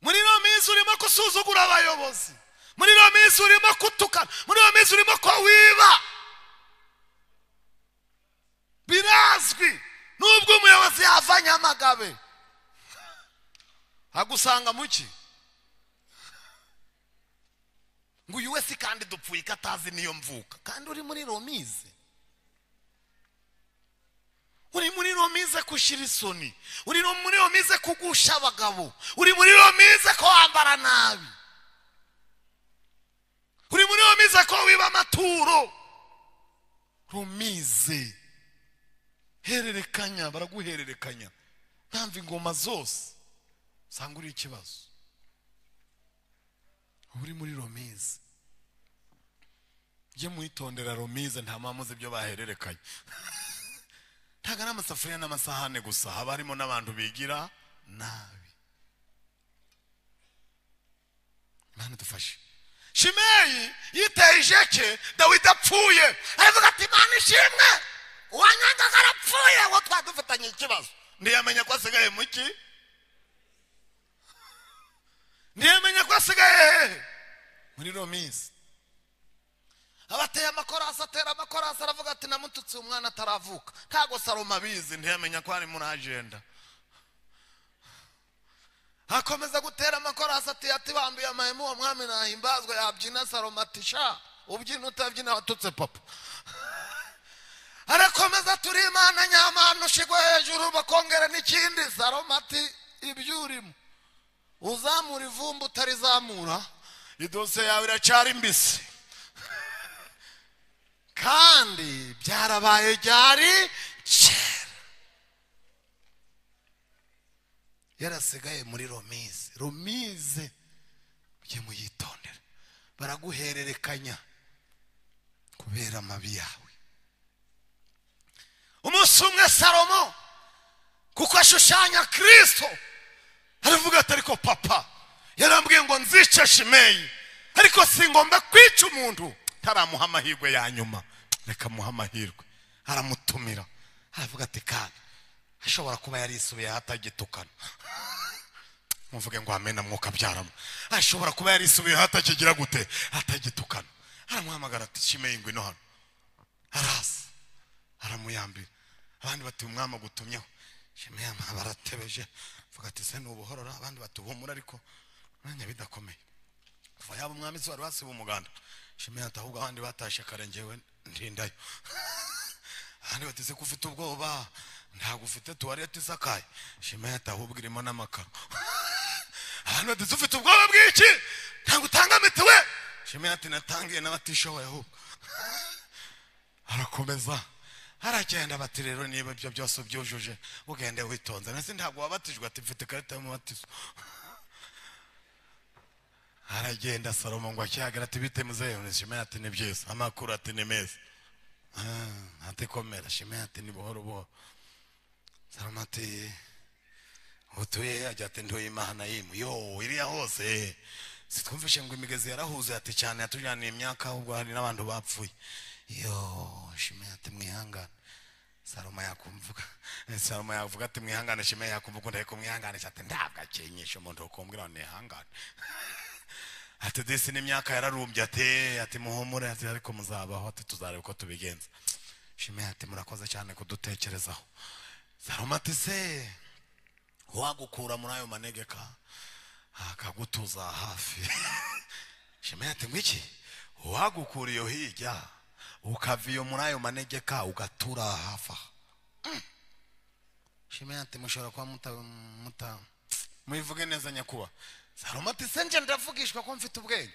muri romize urimo gusuzugura abayobozi muri romize urimo kutukana muri romize urimo ko wiba birazwi nubwo umuyobozi yavanye amagabe agusanga muki ngo uyu wese kandi dupfuye ko atazi niyo mvuka kandi uri muri romize uri muri romize kushyira isoni uri no- muri romize kugusha abagabo uri muri romize ko wambara nabi uri muri romize ko wiba amaturo romize hererekanya baraguhererekanya ntamva ingoma zose usanga uri ikibazo uba uri muri romize ujye mwitondera romize nta mpamvu uzi ibyo bahererekanya ntabwo ari amasafuriya n'amasahane gusa haba harimo n'abantu bigira nabi imana idufashe shimeyi yiteye ijeke dawidi apfuye aravuga ati imana ishimwe uwanyangaga arapfuye uwo twari dufitanye ikibazo ntiyamenya ko asigaye muki ntiyamenya ko asigaye hehe muri romizi abateye amakorasi atera amakorasi aravuga ati namututse umwana ataravuka ntabwo saloma abizi ntiyamenya ko ari muri ajenda akomeza gutera amakorasi ati ati bambuye amahema uwo mwami nahimbazwa yabyina saloma ati sha ubyina utabyina watutse papa arakomeza turi imana nyamana ushigwe hejuru bakongera n'ikindi saloma ati ibyo urimo uzamura ivumba utarizamura idose yawe iracyari mbisi kandi byarabaye ryari kera yarasigaye muri romize romize mujye muyitondera baraguhererekanya kubera amabi yawe umunsi umwe salomo kuko ashushanya kirisito aravuga ati ariko papa yarambwiye ngo nzice shimeyi ariko si ngomba kwica umuntu taramuha amahirwe ya nyuma reka muha amahirwe aramutumira aravuga ati kandi ashobora kuba yarisubiyeho atagitukana muvuge ngo amena mwuka abyaramo ashobora kuba yarisubiyeho atakigira gute atagitukana aramuhamagara ati shimeyi ngo ino hano araza aramuyambira abandi bati umwami agutumyeho shimeya baratebeje vuga ati se nubuhorora abandi bati ubumura ariko mwanya bidakomeye kuva yaba umwami se wari wasiba umuganda shimeya ati ahubwo abandi batashe kare njyewe ndindayo abandi bati se ko ufite ubwoba ntabwo ufite tuwarete isakaye shimeya ati ahubwo irimo n'amakaro abantu bati ufite ubwoba bw'iki ntabwo utanga mitiwe shimeya ati natangiye n'abatishoboye ahubwo arakomeza aragenda bati rero niba ibyo byose ubyujuje ugende witonze ndetse ntabwo wabatijwe ati mfite ikarita y'umubatizo aragenda salomo ngo akihagara ati bite muzehe shimeya ati ni byiza amakuru ati ni meza Ah, ati komera shimeya ati ni buhoro buhoro salomo ati utuye he ajya ati ntuye imana yimu yo iriya hose sitwumvishe ngo imigezi yarahuze ati cyane yatujyaniye imyaka ahubwo hari n'abantu bapfuye yo shimeya ati mwihangane salomo yakumvuga salomo yavuga ati mwihangane shimeya yakumvuga ngo ndaheko mwihanganisha ati ntabwo akenyesha umuntu ukumbwira ngo nihangane ati disi n'imyaka yararumbye ati ati muhumure ati ariko muzabaho ati tuzareba uko tubigenza shime ati murakoze cyane kudutekerezaho salomo ati se uwagukura muri ayo manegeka akagutuza hafi shime ati ngwiki uwagukura iyo hirya ukava iyo muri ayo manegeka ugatura hafi aha Mm. shime ati mushobora kuba muta muta mubivuge neza nyakuba salomo ati se nje ndavugishwa ko mfite ubwenge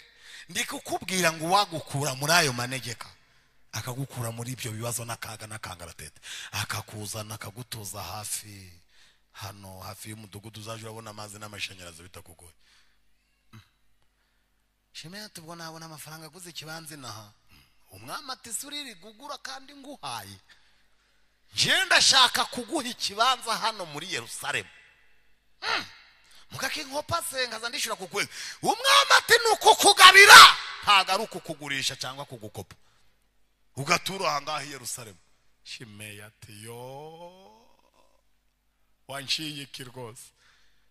ndi kukubwira ngo uwagukura muri ayo manegeka akagukura muri ibyo bibazo n'akaga n'akangaratete akakuzana akagutuza hafi hano hafi y'umudugudu uzaje urabona amazi n'amashanyarazi bitakugoye Mm. shime ati ubwo nabona amafaranga aguze ikibanza inaha umwami ati se uriri gugura kandi nguhaye njyewe ndashaka kuguha ikibanza hano muri yerusalemu mugake nkopa se nkaza ndishyura ku kwezi umwami ati ni ukukugabira ntabwo ari ukukugurisha cyangwa kugukopa ugatura aha ngaha i yerusalemu shimeya ati yo wanshiyiki rwose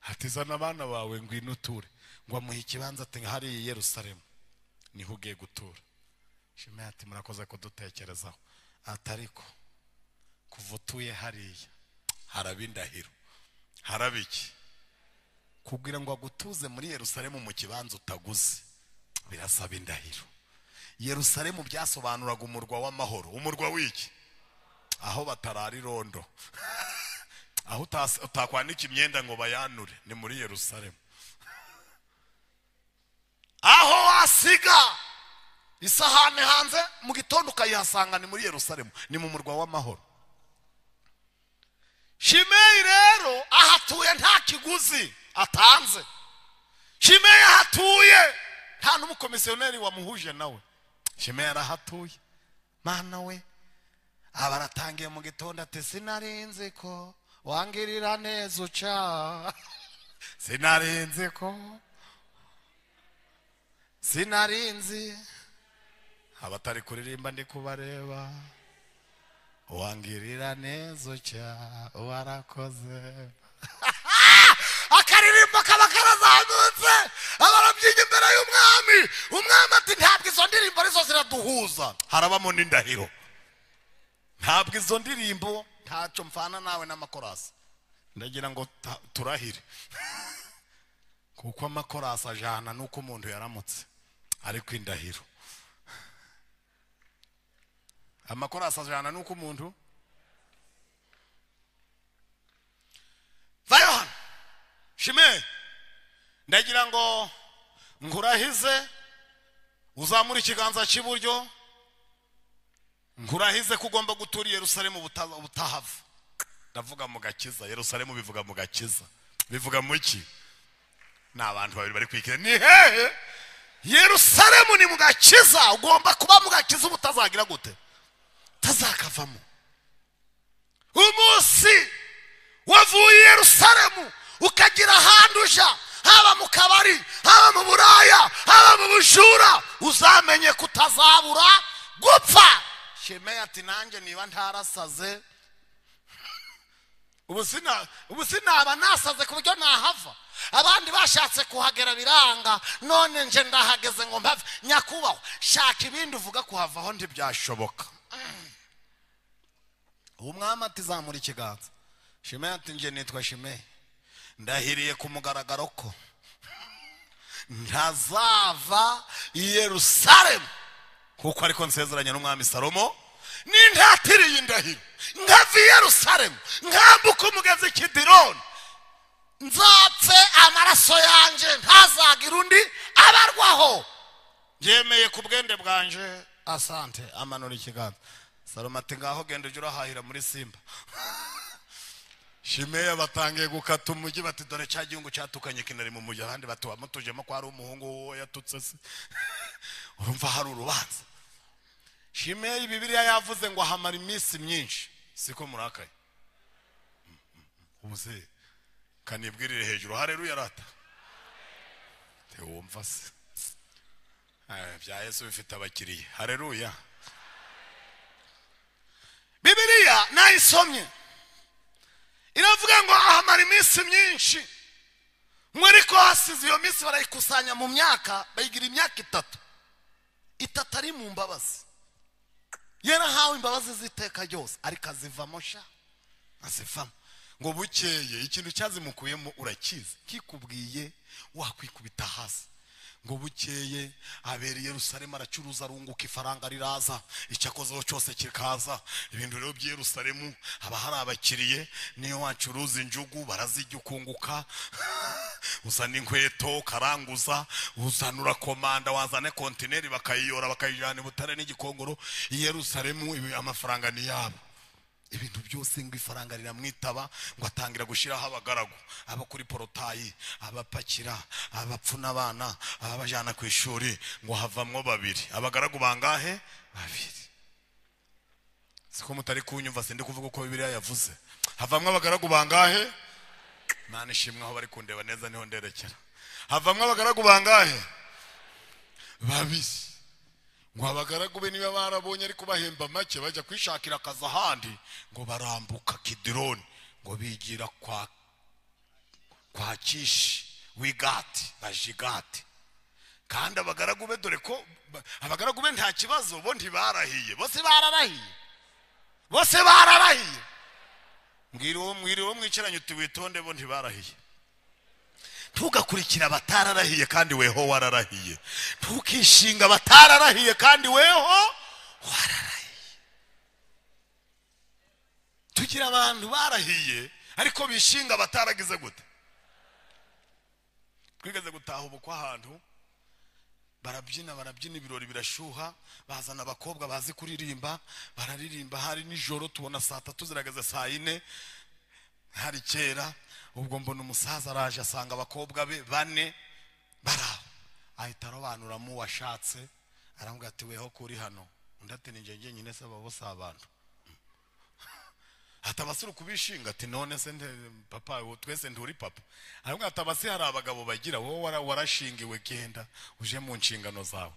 ati zana abana bawe ngwino uture ngo amuhe ikibanza ati hariya i yerusalemu niho ugiye gutura shimeya ati murakoze kudutekerezaho ati ariko kuva utuye hariya haraba indahiro haraba iki kugira ngo agutuze muri yerusalemu mu kibanza utaguze birasaba indahiro yerusalemu byasobanuraga umurwa w'amahoro umurwa w'iki aho batarara irondo aho utas- utakwanika imyenda ngo bayanure ni muri yerusalemu aho wasiga isahani hanze mu gitondo ukayihasanga ni muri yerusalemu ni mu murwa w'amahoro shimeyi rero ahatuye nta kiguzi atanze shimeyi ahatuye nta n'umukomisiyoneri wamuhuje nawe shimeyi arahatuye mana we aba aratangiye mu gitondo ati sinarinzi ko wangirira neza uca sinarinzi ko sinarinzi abatari kuririmba ndi kubareba wangirira neza ucya warakoze akaririmbo kaba karazamutse abarabyiga imbere y'umwami umwami ati ntabwo izo ndirimbo arizo ziraduhuza harabamo n'indahiro ntabwo izo ndirimbo ntacyo mfana nawe n'amakorasi ndagira ngo ta- turahire kuko amakorasi ajana n'uko umuntu yaramutse ariko indahiro amakorasi ajana n'uko umuntu vayo hano shime ndagira ngo nkurahize uzamure ikiganza cy'iburyo nkurahize ko ugomba gutura i yerusalemu buta- butahava ndavuga mu gakiza yerusalemu bivuga mu gakiza bivuga mu ki ni abantu babiri bari kwikira ni hehe yerusalemu ni mu gakiza ugomba kuba mu gakiza uba utazagira gute utazakavamo umunsi wavuye i yerusalemu ukagira ahantu uja haba mu kabari haba mu buraya haba mu bujura uzamenye ko utazabura gupfa shemeye ati nanjye niba ntarasaze ubu sina- ubu sinaba nasaze ku buryo nahava abandi bashatse kuhagera biranga none nje ndahageze ngo mpave nyakubahwa shaka ibindi uvuga kuhavaho ntibyashoboka ubu mwami ati zamura ikiganza shimeyi ati nje nitwa shimeyi ndahiriye ku mugaragaro ko ntazava i yerusalemu kuko ariko nsezeranya n'umwami salomo n'intatiriye indahiro nkava i yerusalemu nkambuka umugezi kidironi nzapfe amaraso yanjye ntazagira undi abarwaho byemeye ku bwende bwanje asante amanura ikiganza salomo ati ngaho genda ujye urahahira muri simba shimeya batangiye gukata umujyi bati dore cya gihugu cyatukanye kinari mu mujyi abandi batuba mutujemo ko hari umuhungu wowe yatutse se urumva hari urubanza shimeya bibiriya yavuze ngo ahamara iminsi myinshi siko murakaye umuze kanibwirire hejuru hareruya rata ntiwumva se Ah, bya yesu bifite abakiriya hareruya bibiriya nayisomye iravuga ngo ahamara iminsi myinshi mwe ariko hasize iyo minsi barayikusanya mu myaka bayigira imyaka itatu itatu ari mu mbabazi yarahawe imbabazi z'iteka ryose ariko azivamo sha azivamo ngo bukeye ikintu cyazimukuyemo urakizi kikubwiye wakwikubita hasi ngo bukeye abera i yerusalemu aracuruza arunguka ifaranga riraza icyo akozeho cyose kikaza ibintu rero by'i yerusalemu haba hari abakiriye niyo wacuruza injugu barazijya ukunguka uzana inkweto ukaranguza uzana urakomanda wazana kontineri bakayiyora bakayijyana i butare n'igikongoro i yerusalemu ibi- amafaranga ni yabo ibintu byose ngo ifaranga riramwitaba ngo atangira gushyiraho abagaragu aba kuri porotayi abapakira abapfuna abana ababajyana ku ishuri ngo havamwo babiri abagaragu bangahe babiri siko mutari kunyumva sindi kuvuga uko bibiriya yavuze havamwo abagaragu bangahe imana ishimwe aho bari kundeba neza niho nderekera havamwo abagaragu bangahe babiri ngo abagaragu be niba barabonye ariko bahemba make bajya kwishakira akazi ahandi ngo barambuka kidironi ngo bigira kwa kwa kishi w'igati na jigati kandi abagaragu be dore ko ba- abagaragu be nta kibazo bo ntibarahiye bose bararahiye bose bararahiye mwiriwe mwiriwe mwicaranye uti witonde bo ntibarahiye ntugakurikire abatararahiye kandi weho wararahiye ntukishinga abatararahiye kandi weho wararahiye tugira abantu barahiye ariko bishinga abataragize gute twigeze gutaha ubukwe ahantu barabyina barabyina ibirori birashuha bazana abakobwa bazi kuririmba bararirimba hari nijoro tubona saa tatu zirageze saa yine hari kera ubwo mbona umusaza araje asanga abakobwa be bane bari aho ahita arobanura mu washatse arambwira ati weho kuri hano undi ati ninjye njyenyine se babo si abantu hatabasira kubishinga ati none se nde- papa uwo twese nturi papa arambwira ati abasi hari abagabo bagira wowe wara- warashingiwe genda uje mu nshingano zawe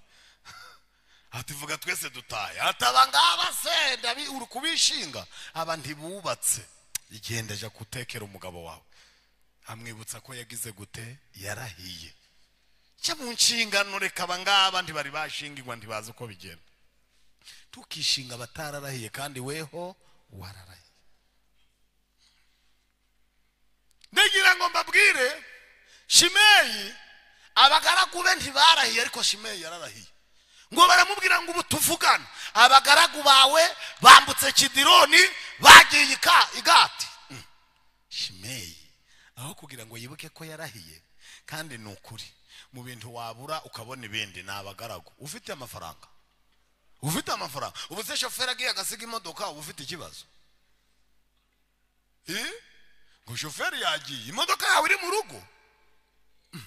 ati vuga twese dutaye ati aba ngaba se ndabi- uri kubishinga aba ntibubatse igenda ajya gutekera umugabo wawe amwibutsa ko yagize gute yarahiye jya mu nshingano reka aba ngaba ntibari bashingirwa ntibazi uko bigenda tukishinga abatararahiye kandi weho wararahiye ndagira ngo mbabwire shimeyi abagaragu be ntibarahiye ariko shimeyi yararahiye ngo baramubwira ngo ubu tuvugane abagaragu bawe bambutse kidironi bagiye ika- igati Mm. shimeyi aho kugira ngo yibuke ko yarahiye kandi ni ukuri mu bintu wabura ukabona ibindi ni abagaragu ufite amafaranga ufite amafaranga ubu se shoferi agiye agasiga imodoka uba ufite ikibazo Eh? ngo shoferi yagiye imodoka yawe iri mu rugo Mm.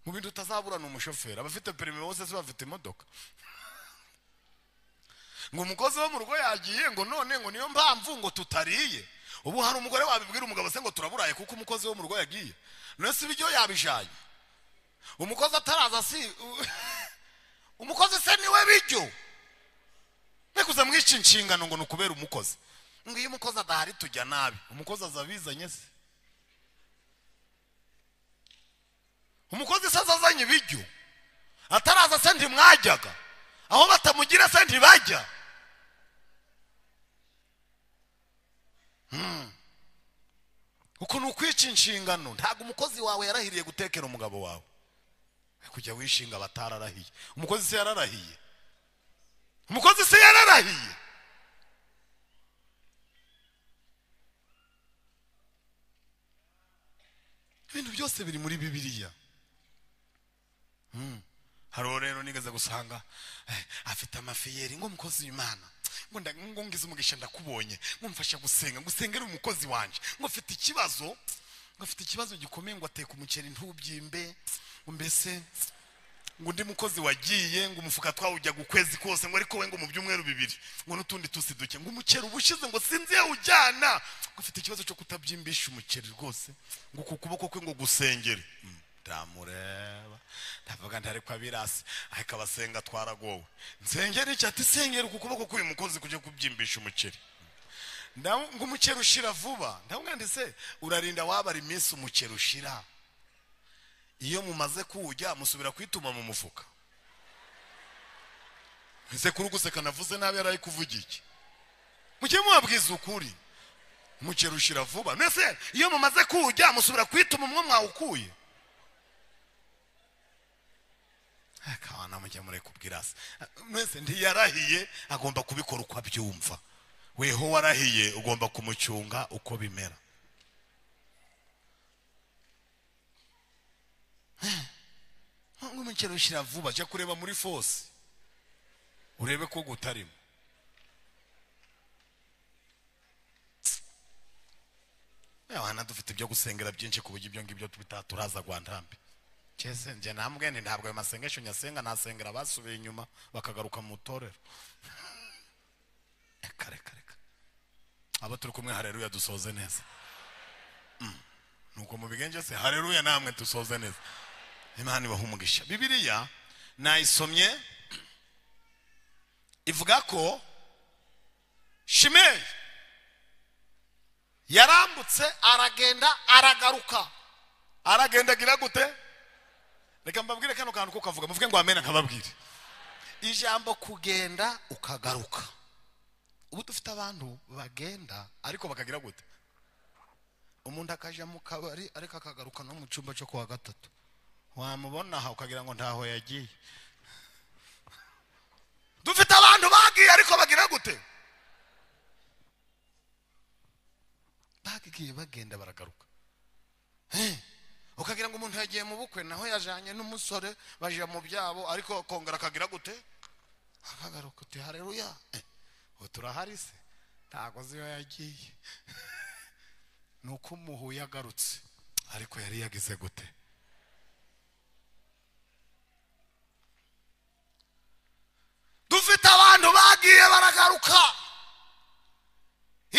mu bintu utazabura ni umushoferi abafite perime bose se bafite imodoka ngo umukozi wo mu rugo yagiye ngo none ngo niyo mpamvu ngo tutariye ubu hari umugore wabibwira umugabo se ngo turaburaye kuko umukozi wo mu rugo yagiye none si ibiryo yabijanye umukozi ataraza si umukozi se niwe biryo mbekuza mwinshi inshingano ngo ni ukubera umukozi ngo iyo umukozi adahari tujya nabi umukozi aza abizanye se umukozi se aza azanye ibiryo ataraza se ntimwajyaga aho batamugira se ntibajya Hmm. uku ni ukwica inshingano ntabwo umukozi wawe yarahiriye gutekera umugabo wawe kujya wishinga abatararahiye umukozi se yararahiye umukozi se yararahiye ibintu byose biri muri bibiliya hariho rero nigeze gusanga eh, afite amafiyeri ngo umukozi w'imana ngo nda- ngo ngize umugisha ndakubonye ngo mfasha gusenga ngo usengere umukozi wanjye ngo afite ikibazo ngo afite ikibazo gikomeye ngo ateka umuceri ntubyimbe ngo mbese ngo undi mukozi wagiye ngo umufuka twawujya ukwezi kose ngo ariko we ngo mu byumweru bibiri ngo n'utundi tusi duke ngo umuceri uba ushize ngo sinzi iyo ujyana ngo afite ikibazo cyo kutabyimbisha umuceri rwose ngo ku kuboko kwe ngo gusengere Mm, ndamureba ndavuga ntari kwa birasi ariko abasenga twaragowe nsengere iki ati sengera ku kuboko k'uyu mukozi kujya kubyimbisha umuceri Ndamu- ngo umuceri ushira vuba ndamubwira ndi se urarinda wabara iminsi umuceri ushira iyo mumaze kuwujya musubira kwituma mu mufuka ese kuri guseka navuze nabi yari ari kuvuga iki mujye mubabwiza ukuri umuceri ushira vuba mbese iyo mumaze kuwujya musubira kwituma umwe mwawukuye akabana mujye murekubwira se mwese ntiyarahiye agomba kubikora uko abyumva weho warahiye ugomba kumucunga uko bimera ngo umuceri ushyira vuba jya kureba muri fose urebe ko gutarimo abana dufite ibyo gusengera byinshi ku buryo ibyo ngibyo tubita turaza rwantambi kese njye nambwe ni ntabwo ayo masengesho nyasenga nasengera abasubiye inyuma bakagaruka mu itorero reka reka reka abo turi kumwe hareruya dusoze neza Mm. nuko mubigengese hareruya namwe dusoze neza imana ibaha umugisha bibiliya nayisomye ivuga ko shimeyi yarambutse aragenda aragaruka aragenda agira gute reka mbabwire kano kantu ko kavuga muvuge ngo amena nkababwire ijambo kugenda ukagaruka ubu dufite abantu bagenda ariko bakagira gute umuntu akaja mu kabari ariko akagaruka no mu cyumba cyo kuwa gatatu wamubona aha ukagira ngo ntaho yagiye dufite abantu bagiye ariko bagira gute bagiye bagenda baragaruka Eh, ukagira ngo umuntu yagiye mu bukwe naho yajanye n'umusore baja mu byabo ariko kongera akagira gute akagaruka uti hareruya Eh, ubu turahari se ntago ziyo yagiye ni uko umuhuye agarutse ariko yari yagize gute dufite abantu bagiye baragaruka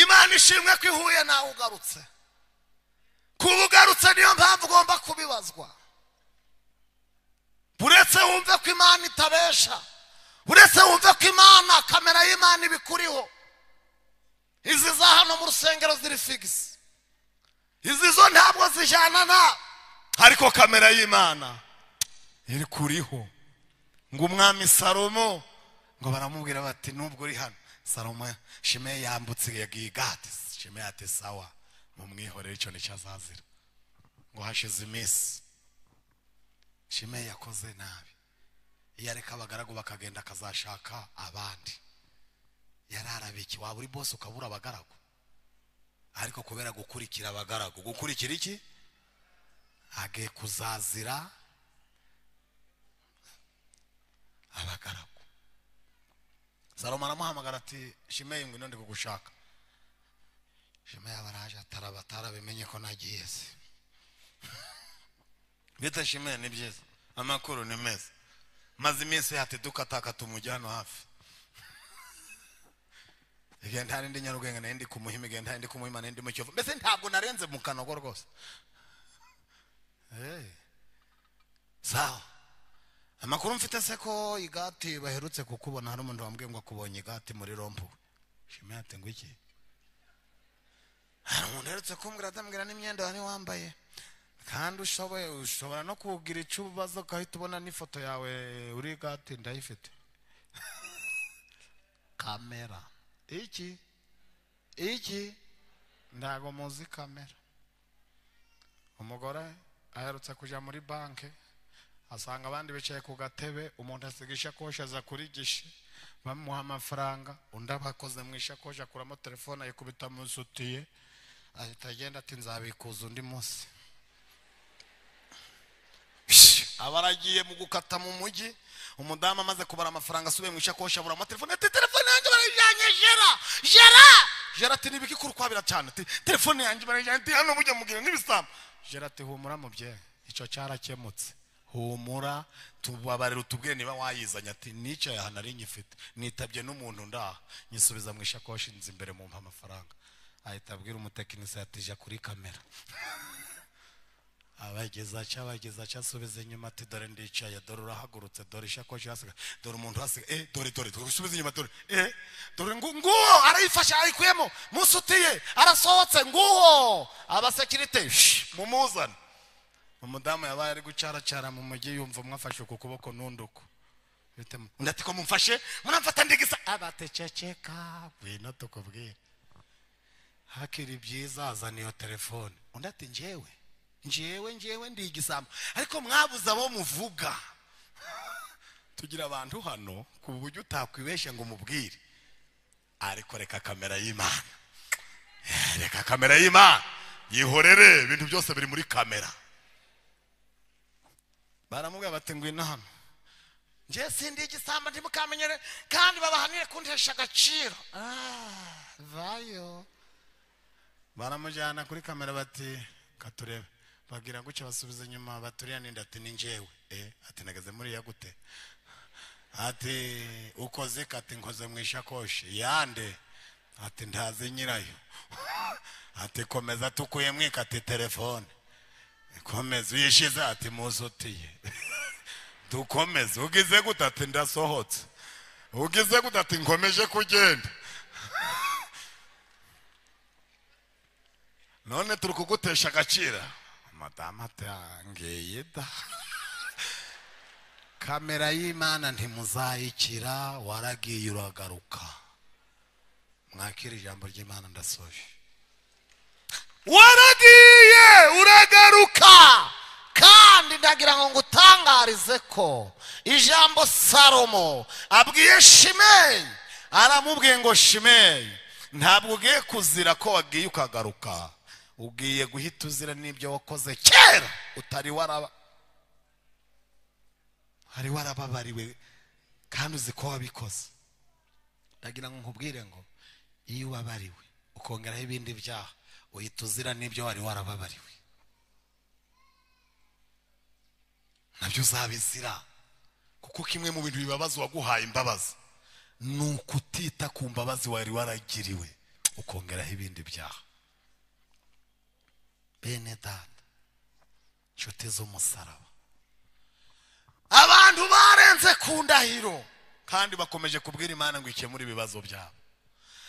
imana ishimwe ko ihuye nawe ugarutse kuba ugarutse niyo mpamvu ugomba kubibazwa uretse wumve ko imana itabesha uretse wumve ko imana kamera y'imana ibikuriho izi za hano mu rusengero ziri figisi izi zo ntabwo zijyana na ariko kamera y'imana iri kuriho ngo umwami salomo ngo baramubwira bati nubwo uri hano salomo shime yambutse yagiye gati shime ati sawa mumwihorere icyo nicyo azazira ngo hashize iminsi shime yakoze nabi iyo areka abagaragu bakagenda akazashaka abandi yararabikiye waba uri bose ukabura abagaragu ariko kubera gukurikira abagaragu gukurikira iki agiye kuzazira abagaragu salomo aramuhamagara ati shimeyi ngwino ndi kugushaka shimeyi aba araje ataraba atarabimenye ko nagiye se bita shimeyi ni byiza amakuru ni meza maze iminsi hati dukataka tumujyana hafi igenda hari ndi nyarugenge nari ndi kumuhima igenda hari ndi kumuhima nari ndi mu kiyovu mbese ntabwo narenze mu kanogo rwose Eh. sawa amakuru mfite se ko igati baherutse kukubona hari umuntu wambwiye ngo akubonye igati muri rompu shima ati ngo iki hari umuntu uherutse kumbwira atambwira n'imyenda wari wambaye kandi ushoboye ushobora no kugira ikibazo ugahita ubona n'ifoto yawe uri igati ndayifite kamera iki iki ntago muzi kamera umugore aherutse kujya muri banki asanga abandi bicaye ku gatebe umuntu asiga ishakoshi aza kuri gishi bamuha amafaranga undi abakoze mu ishakoshi akuramo telefone ayikubita mu isutiye ahita agenda ati nzabikuza undi munsi aba aragiye mu gukata mu mujyi umudamu amaze kubara amafaranga asubiye mu ishakoshi aburamo telefone ati telefone yanjye barayijyanye nabonye jera jera jera ati nibiki kuri kwabira cyane ati telefone yanjye barajyanye ati hano mujya mugira n'ibisambo jera ati humura mubyeyi icyo cyarakemutse humura tubabarira utubwiye niba wayizanye ati n'icyo aha nari nyifite nitabye n'umuntu ndaha nyisubiza mu ishakoshi nzi imbere mu mpa amafaranga ahita abwira umutekinisiye ati jya kuri kamera abageza aca abageza aca asubiza inyuma ati dore ndicaye dore urahagurutse dore ishakoshi hasigaye dore umuntu hasigaye eh dore dore dore usubiza inyuma dore eh dore ngu- nguwo arayifashe ayikuyemo musutiye arasohotse nguwo abasekirite shh, mumuzane umudamu yabaye ari gucaracara mu mujyi yumva umwe afashe uku kuboko n'undi uku Bite mu- undi ati ko mumfashe muramfata ndigisa abatececeka ngwino tukubwire hakiri byiza azana iyo telefone undi ati njyewe njyewe njyewe ndi igisambo ariko mwabuze abo muvuga tugira abantu hano ku buryo utakwibeshya ngo umubwire ariko reka kamera y'imana reka kamera y'imana yihorere ibintu byose biri muri kamera baramubwira bati ngwino hano njye sindi igisambo ntimukamenyere kandi babahanire kundihesha agaciro Ah, vayo baramujyana kuri kamera bati katurebe bagira gutya basubiza inyuma baturiya ninde ati ni njyewe eh ati nageze muri gute ati ukoze kati nkoze mu ishakoshi yande ati ntazi nyirayo ati komeza tukuye mwikati telefone komeza uyishize ati muzutiye dukomeze ugize gute ati ndasohotse ugize gute ati nkomeje kugenda none turi kugutesha agaciro madamu atangiye da kamera y'imana ntimuzayikira waragiye uragaruka mwakira ijambo ry'imana ndasoje waragiye uragaruka kandi ndagira ngo ngutangarize ko ijambo salomo abwiye shimeyi aramubwiye ngo shimeyi ntabwo ugiye kuzira ko wagiye ukagaruka ugiye guhita uzira n'ibyo wakoze kera utari waraba wari warababariwe kandi uzi ko wabikoze ndagira ngo nkubwire ngo iyo ubabariwe ukongeraho ibindi byaha uhita uzira n'ibyo wari warababariwe nabyo uzabizira kuko kimwe mu bintu bibabaza uwaguhaye imbabazi ni ukutita ku mbabazi wari waragiriwe ukongeraho ibindi byaha bene data inshuti z'umusaraba abantu barenze ku ndahiro kandi bakomeje kubwira imana ngo ikemure ibibazo byabo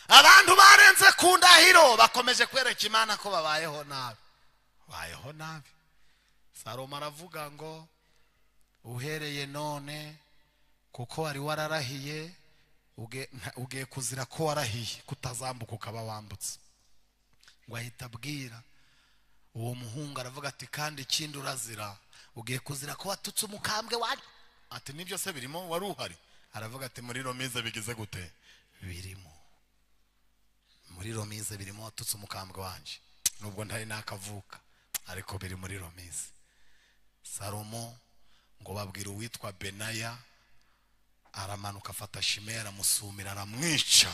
abantu barenze ku ndahiro bakomeje kwereka imana ko babayeho nabi bayeho nabi salomo aravuga ngo uhereye none kuko wari wararahiye uge- nta- ugiye kuzira ko warahiye kutazambuka ukaba wambutse ngo ahita abwira uwo muhungu aravuga ati kandi ikindi urazira ugiye kuzira ko watutse umukambwe wari ati nibyo se birimo wari uhari aravuga ati muri romize bigize gute birimo muri romize birimo watutse umukambwe wanjye nubwo ntari nakavuka ariko biri muri romize salomo ngo babwira uwitwa benaya aramanuka afata shimeya aramusumira aramwica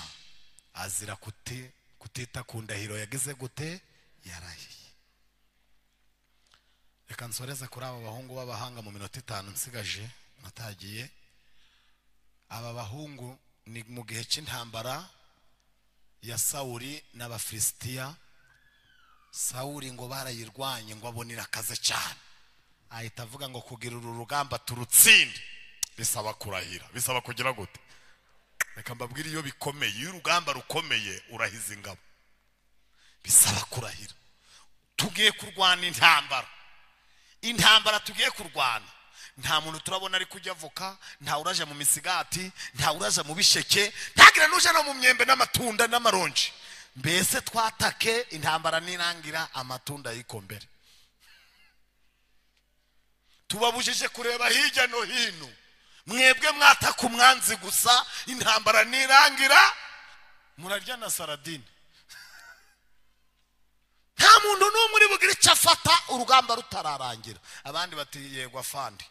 azira kuti kutita ku ndahiro yagize gute yarahiye reka nsoreze kuri aba bahungu b'abahanga mu minota itanu nsigaje natagiye aba bahungu ni mu gihe cy'intambara ya sawuri n'abafilisitiya sawuri ngo barayirwanye ngo abonera akaze cyane ahita avuga ngo kugira uru rugamba turutsinde bisaba kurahira bisaba kugira gute reka mbabwire iyo bikomeye iyo urugamba rukomeye urahiza ingabo bisaba kurahira tugiye kurwana intambara intambara tugiye kurwana nta muntu turabona ari kujya avoka nta uraje mu misigati nta uraje mu bisheke ntagira n'uje no mu myembe n'amatunda n'amaronji mbese twatake intambara nirangira amatunda yiko mbere tubabujije kureba hirya no hino mwebwe mwataka umwanzi gusa intambara nirangira murarya na saradine nta muntu n'umwe uri bugire icyo afata urugamba rutararangira abandi bati yego afandi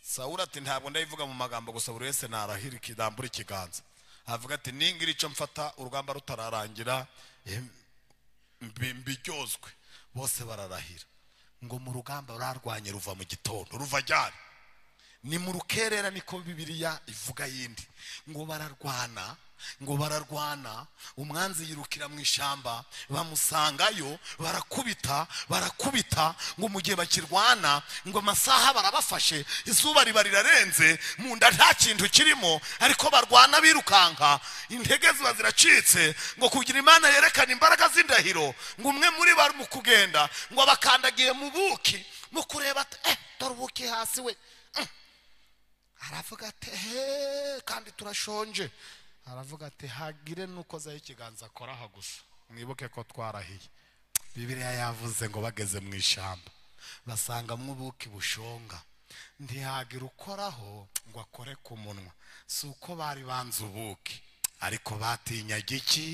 sawura ati ntabwo ndayivuga mu magambo gusa buri wese narahira ikidambura ikiganza avuga ati ningira icyo mfata urugamba rutararangira eh, mbi- mbiryozwe bose bararahira ngo mu rugamba rurarwanye ruva mu gitondo ruva ryari ni mu rukerera niko bibiliya ivuga yindi ngo bararwana ngo bararwana umwanzi yirukira mu ishyamba bamusangayo barakubita barakubita ngo mu gihe bakirwana ngo amasaha barabafashe izuba riba rirarenze mu nda nta kintu kirimo ariko barwana birukanka intege ziba ziracitse ngo kugira imana yerekana imbaraga z'indahiro ngo umwe muri bari mu kugenda ngo abakandagiye mu buki mu kureba ati eh dore ubuki hasi we aravuga ati he kandi turashonje aravuga ati hagire n'ukozaho ikiganza akora aha gusa mwibuke ko twarahiye bibiriya yavuze ngo bageze mu ishyamba basangamo ubuki bushonga ntihagira ukoraho ngo akore ku munwa si uko bari banze ubuki ariko batinyaga iki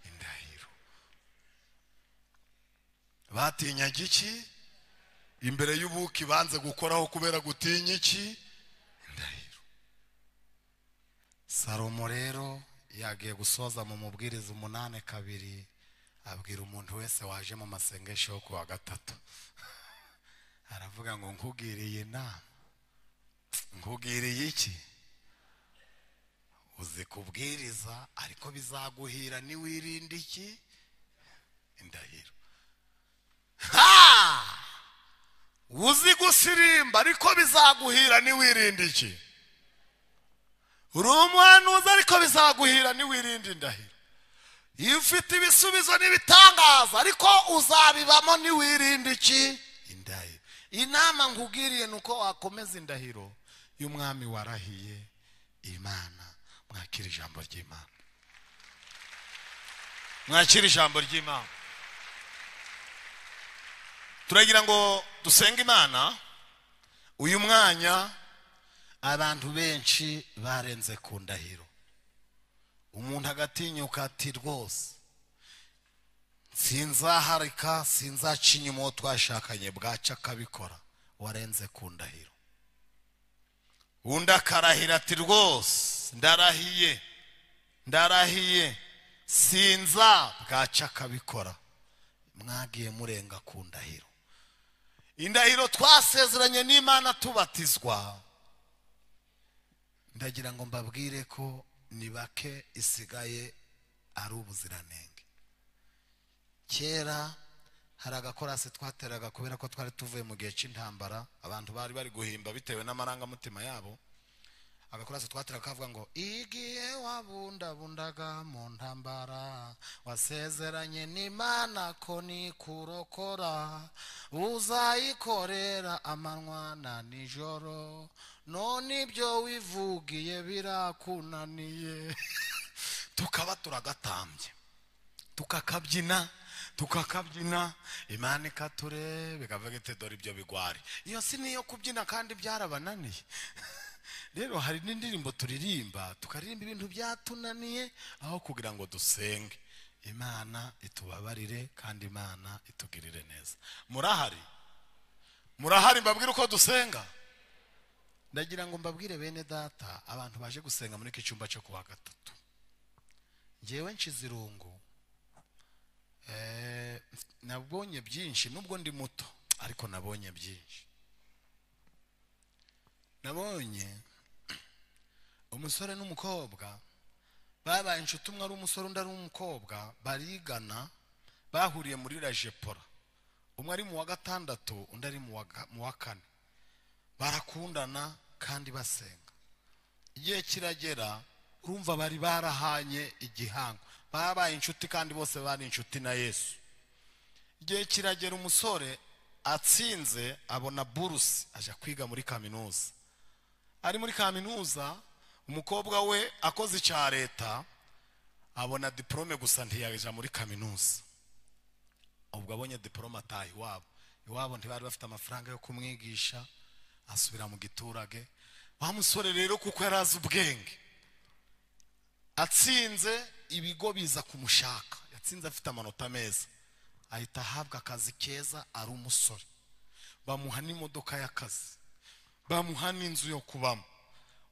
indahiro batinyaga iki imbere y'ubuki banze gukoraho kubera gutinya iki ndahiro salomo rero yagiye gusoza mu mubwiriza umunani kabiri abwira umuntu wese waje mu masengesho yo ku wa gatatu aravuga ngo nkugiriye inama nkugiriye iki uzi kubwiriza ariko bizaguhira niwirinda iki indahiro ha! uzi gusirimba ariko bizaguhira niwirinda iki uri umuhanuzi ariko bizaguhira niwirinda indahiro iyo ufite ibisubizo n'ibitangaza ariko uzabibamo niwirinda iki indahiro inama nkubwiriye ni uko wakomeza indahiro y'umwami warahiye imana mwakira ijambo ry'imana mwakira ijambo ry'imana turagira ngo dusenge imana uyu mwanya abantu benshi barenze ku ndahiro umuntu agatinyuka ati rwose sinzaharika sinzaca inyuma uwo twashakanye bwaca akabikora warenze ku ndahiro undi akarahira ati rwose ndarahiye ndarahiye sinza bwaca akabikora mwagiye murenga ku ndahiro indahiro twasezeranye n'imana tubatizwa ndagira ngo mbabwire ko ni bake isigaye ari ubuziranenge kera hari agakorasi twateraga kubera ko twari tuvuye mu gihe cy'intambara abantu bari bari guhimba bitewe n'amarangamutima yabo agakorasi twateraga kavuga ngo igihe wabundabundaga mu ntambara wasezeranye n'imana ko nikurokora uzayikorera amanywa na nijoro none ibyo wivugiye birakunaniye tukaba turagatambye tukakabyina tukakabyina imana ikatureba ikavuga iti dore ibyo bigwari iyo si niyo kubyina kandi byarabananiye rero hari n'indirimbo turirimba tukaririmba ibintu byatunaniye aho kugira ngo dusenge imana itubabarire kandi imana itugirire neza murahari murahari mbabwire uko dusenga ndagira ngo mbabwire bene data abantu baje gusenga muri iki cyumba cyo kuwa gatatu ngewe nshize irungu eh, nabonye byinshi nubwo ndi muto ariko nabonye byinshi nabonye umusore n'umukobwa babaye inshuti umwe ari umusore undi ari umukobwa barigana bahuriye muri rajepora umwe ari mu wa gatandatu undi ari mu wa ga- mu wa kane barakundana kandi basenga igihe kiragera urumva bari barahanye igihango babaye inshuti kandi bose bari inshuti na yesu igihe kiragera umusore atsinze abona burusi ajya kwiga muri kaminuza ari muri kaminuza umukobwa we akoze icya leta abona diporome gusa ntiyajya muri kaminuza ubwo abonye diporome ataha iwabo iwabo ntibari bafite amafaranga yo kumwigisha asubira mu giturage wa musore rero kuko yari azi ubwenge atsinze ibigo biza kumushaka yatsinze afite amanota meza ahita ahabwa akazi keza ari umusore bamuha n'imodoka y'akazi bamuha n'inzu yo kubamo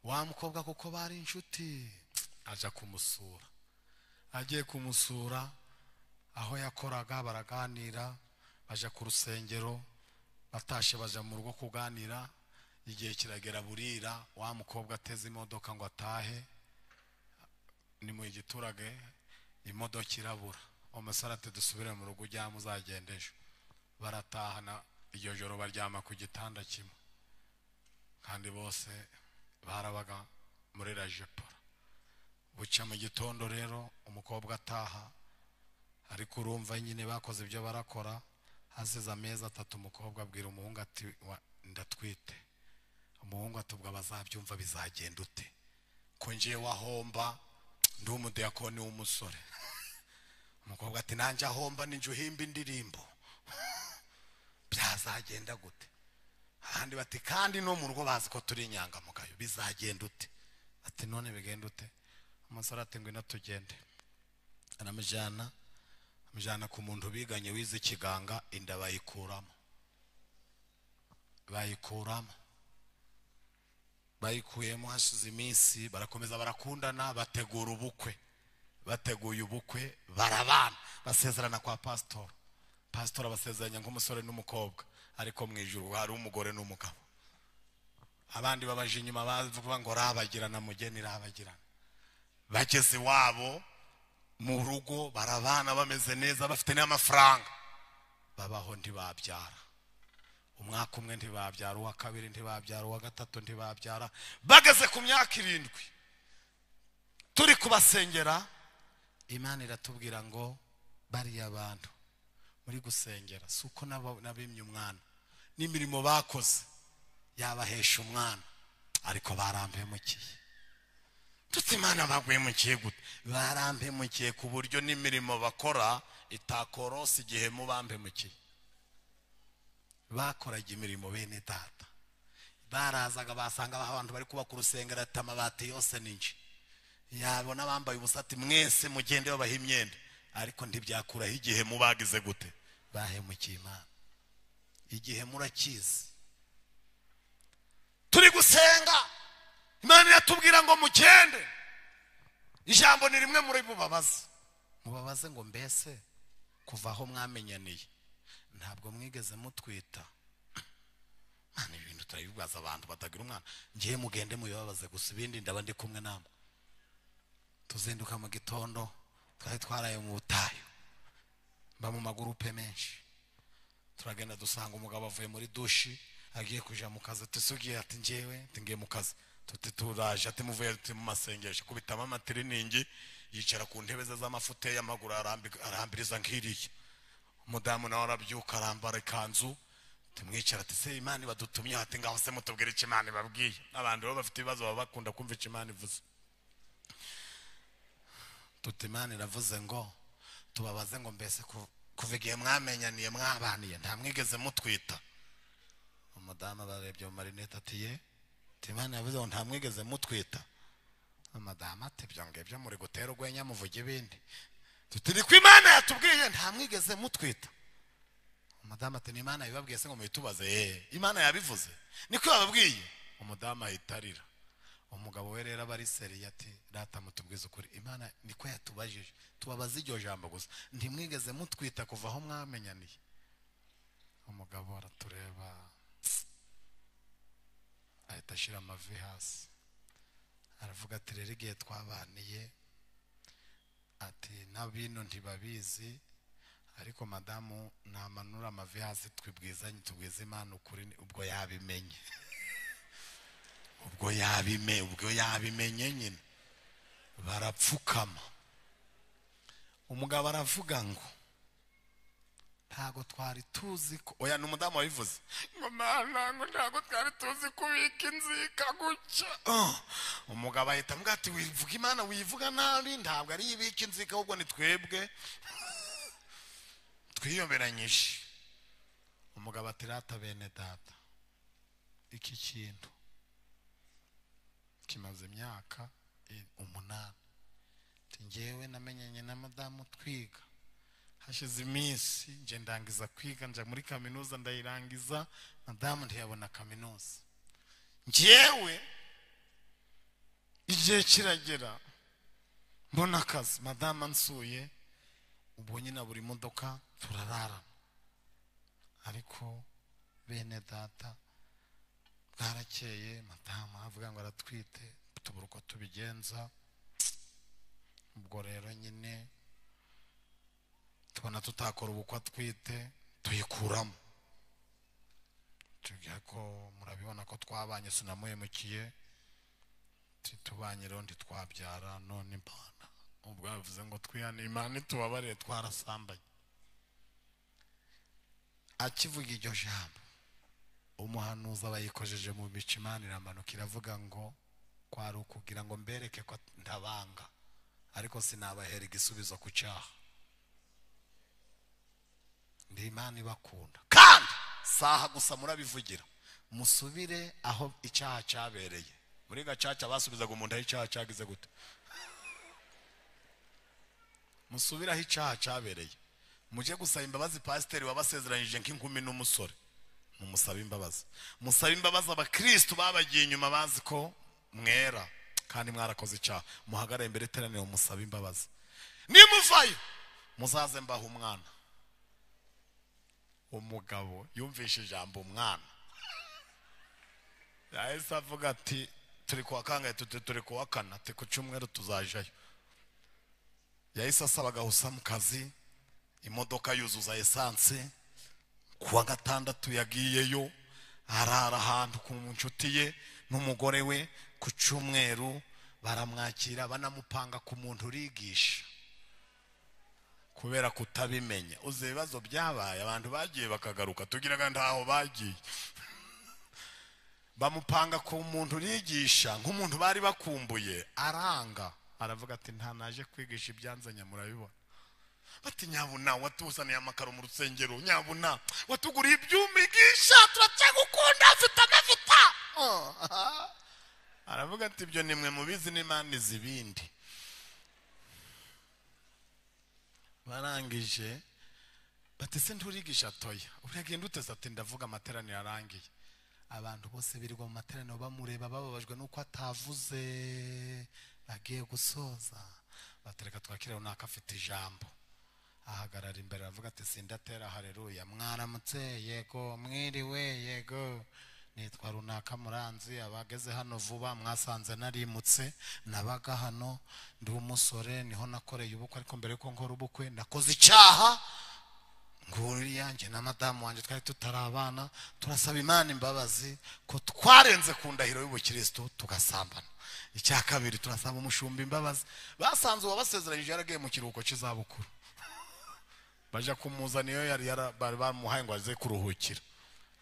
wa mukobwa kuko bari inshuti aja kumusura agiye kumusura aho yakoraga baraganira baja ku rusengero batashe baja mu rugo kuganira igihe kiragera burira wa mukobwa ateze imodoka ngo atahe ni mu giturage imodoka irabura umusore ati dusubire mu rugo ujyamo uzagenda ejo baratahana iryo joro baryama ku gitanda kimwe kandi bose barabaga muri rajepora buca mu gitondo rero umukobwa ataha ariko urumva nyine bakoze ibyo barakora hasize amezi atatu umukobwa abwira umuhungu ati "Wa- ndatwite umuhungu atubwa bazabyumva bizagenda ute ko ngiye wahomba ndi umudiyakoni w'umusore umukobwa ati nanjye ahomba ninjye uhimba indirimbo byazagenda gute abandi bati kandi no mu rugo bazi ko turi inyangamugayo bizagenda ute ati none bigenda ute umusore ati ngwino tugende aramujyana amujyana ku muntu biganye wize ikiganga inda bayikuramo bayikuramo bayikuyemo hashize iminsi barakomeza barakundana bategura ubukwe bateguye ubukwe barabana basezerana kwa pasitora pasitora abasezeranya nk'umusore n'umukobwa ariko mu ijuru hari umugore n'umugabo abandi babaje inyuma bavuga ngo rabagirana mugeni rabagirana bageze iwabo mu rugo barabana bameze neza bafite n'amafaranga babaho ntibabyara umwaka umwe ntibabyara uwa kabiri ntibabyara uwa gatatu ntibabyara bageze ku myaka irindwi turi kubasengera imana iratubwira ngo bariya bantu muri gusengera si uko nabo- nabimye umwana n'imirimo bakoze yabahesha umwana ariko barampemukiye tuti imana bagwemukiye gute barampemukiye ku buryo n'imirimo bakora itakorose igihe mubampemukiye bakoraga imirimo bene data barazaga basanga abantu bari kubaka urusengero ati amabati yose ni nje yabona bambaye ubusa ati mwese mugende babaha imyenda ariko ntibyakuraho igihe mubagize gute bahemukiye imana igihe murakizi turi gusenga imana iratubwira ngo mugende ijambo ni rimwe muri bubabaze mubabaze ngo mbese kuva aho mwamenyaniye ntabwo mwigeze mutwita mwana ibi bintu turabibaza abantu batagira umwana ngiye mugende mubibabaze gusa ibindi ndaba ndi kumwe namwe tuzinduka mu gitondo twari twaraye mu butayu mba mu magurupe menshi turagenda dusanga umugabo avuye muri dushi agiye kuja mu kazi tusugiye ati njyewe ati ngiye mu kazi tuti turaje ati muvuye tuti mu masengesho kubitamo amatiriningi yicara ku ntebe ze z'amafuteyi amaguru arambi- arambiriza nk'iriya umudamu nawe arabyuka arambara ikanzu tumwicara ati se imana badutumye ati ngaho se mutubwire icyo imana ibabwiye abantu baba bafite ibibazo baba bakunda kumva icyo imana ivuze tuti imana iravuze ngo tubabaze ngo mbese ku- kuva igihe mwamenyaniye mwabaniye nta mwigeze mutwita umudamu abarebye mu marinete ati ye tuti imana yavuze ngo nta mwigeze mutwita umudamu ati ibyo ngibyo muri gutera urwenya muvuga ibindi tuti ni ko imana yatubwiye nta mwigeze mutwita umudamu ati ni imana yabibabwiye se ngo mubitubaze ye imana yabivuze niko yababwiye umudamu ahita arira umugabo we rero aba ari seriye ati data mutubwize ukuri imana niko yatubajije tubabaze iryo jambo gusa ntimwigeze mutwita kuva aho mwamenyaniye umugabo aratureba ahita ashyira amavi hasi aravuga ati rero igihe twabaniye ati n'abino ntibabizi ariko madamu ntamanura amavi hasi twibwizanye tubwize imana ukuri ubwo yabimenye ubwo yabime ubwo yabimenye nyine barapfukama umugabo aravuga ngo ntago twari tuzi ko oya ni umudamu wabivuze ngo mana ngo ntago twari tuzi kubika inzika gutya Ah, umugabo ahita ambwira ati wivuga imana wivuga nabi ntabwo ari yo ibika inzika ahubwo ni twebwe twiyoberanyije umugabo ati rata bene data iki kintu kimaze imyaka i- umunani Ati, njyewe namenyanye na madamu twiga hashize iminsi nje ndangiza kwiga nja muri kaminuza ndayirangiza madamu ntiyabona kaminuza njyewe igihe kiragera mbona akazi madamu ansuye ubu nyine buri modoka turararana ariko bene data bwarakeye madamu aravuga ngo aratwite tubura uko tubigenza ubwo rero nyine tubona tutakora ubukwe atwite tuyikuramo tubwira ko murabibona ko twabanye sinamuhemukiye tubanye rero ntitwabyara none impana ubwo yavuze ngo twihane imana itubabarire twarasambanye akivuga iryo jambo umuhanuzi aba yikojeje mu mico imana iramanuka iravuga ngo kwari ukugira ngo mbereke ko ntabanga ariko sinabahera igisubizo ku cyaha ni imana ibakunda kandi saha gusa murabivugira musubire aho icyaha cyabereye muri gacaca basubizaga umuntu aho icyaha cyagize gute musubire aho icyaha cyabereye mujye gusaba imbabazi pasiteri wabasezeranyije nk'inkumi n'umusore mumusabe imbabazi musabe imbabazi abakirisitu babagiye inyuma bazi ko mwera kandi mwarakoze icyaha muhagarare imbere iteraniro musabe imbabazi nimuvayo muzaze mbaha umwana umugabo yumvishe ijambo umwana yahise avuga ati turi kuwa kangahe tuti turi kuwa kana ati ku cyumweru tuzajayo yahise asaba agahusa mu kazi imodoka yuzuza esanse kuwa gatandatu yagiyeyo arara ahantu ku nshuti ye n'umugore we ku cyumweru baramwakira banamupanga ku muntu urigisha kubera kutabimenya uzi ibibazo byabaye abantu bagiye bakagaruka tugira ngo ntaho bagiye bamupanga ku muntu urigisha nk'umuntu bari bakumbuye aranga aravuga ati nta naje kwigisha ibyanzanya murabibona bati nyabuna watuzaniye amakaro mu rusengero nyabuna watuguriye ibyuma igisha turacyagukunda afite amavuta aravuga ati ibyo ni mwe mubizi n'imana izi ibindi barangije bati se nturigisha toya uragenda uteze ati ndavuga amateraniro arangiye abantu bose birirwa mu materaniro bamureba bababajwe n'uko atavuze bagiye gusoza batereka twakira runaka afite ijambo ahagarara imbere aravuga ati sindatera hareruya mwaramutse yego mwiriwe yego nitwa runaka muranzi abageze hano vuba mwasanze narimutse nabaga hano ndi umusore niho nakoreye ubukwe ariko mbere yuko nkora ubukwe nakoze icyaha nguri yanjye na madamu wanjye twari tutari abana turasaba imana imbabazi ko twarenze ku ndahiro y'ubukirisitu tugasambana icya kabiri turasaba umushumba imbabazi basanze uwabasezeranyije yaragiye mu kiruhuko cy'izabukuru bajya kumuzana iyo yari yara- bari bamuhaye ngo aze kuruhukira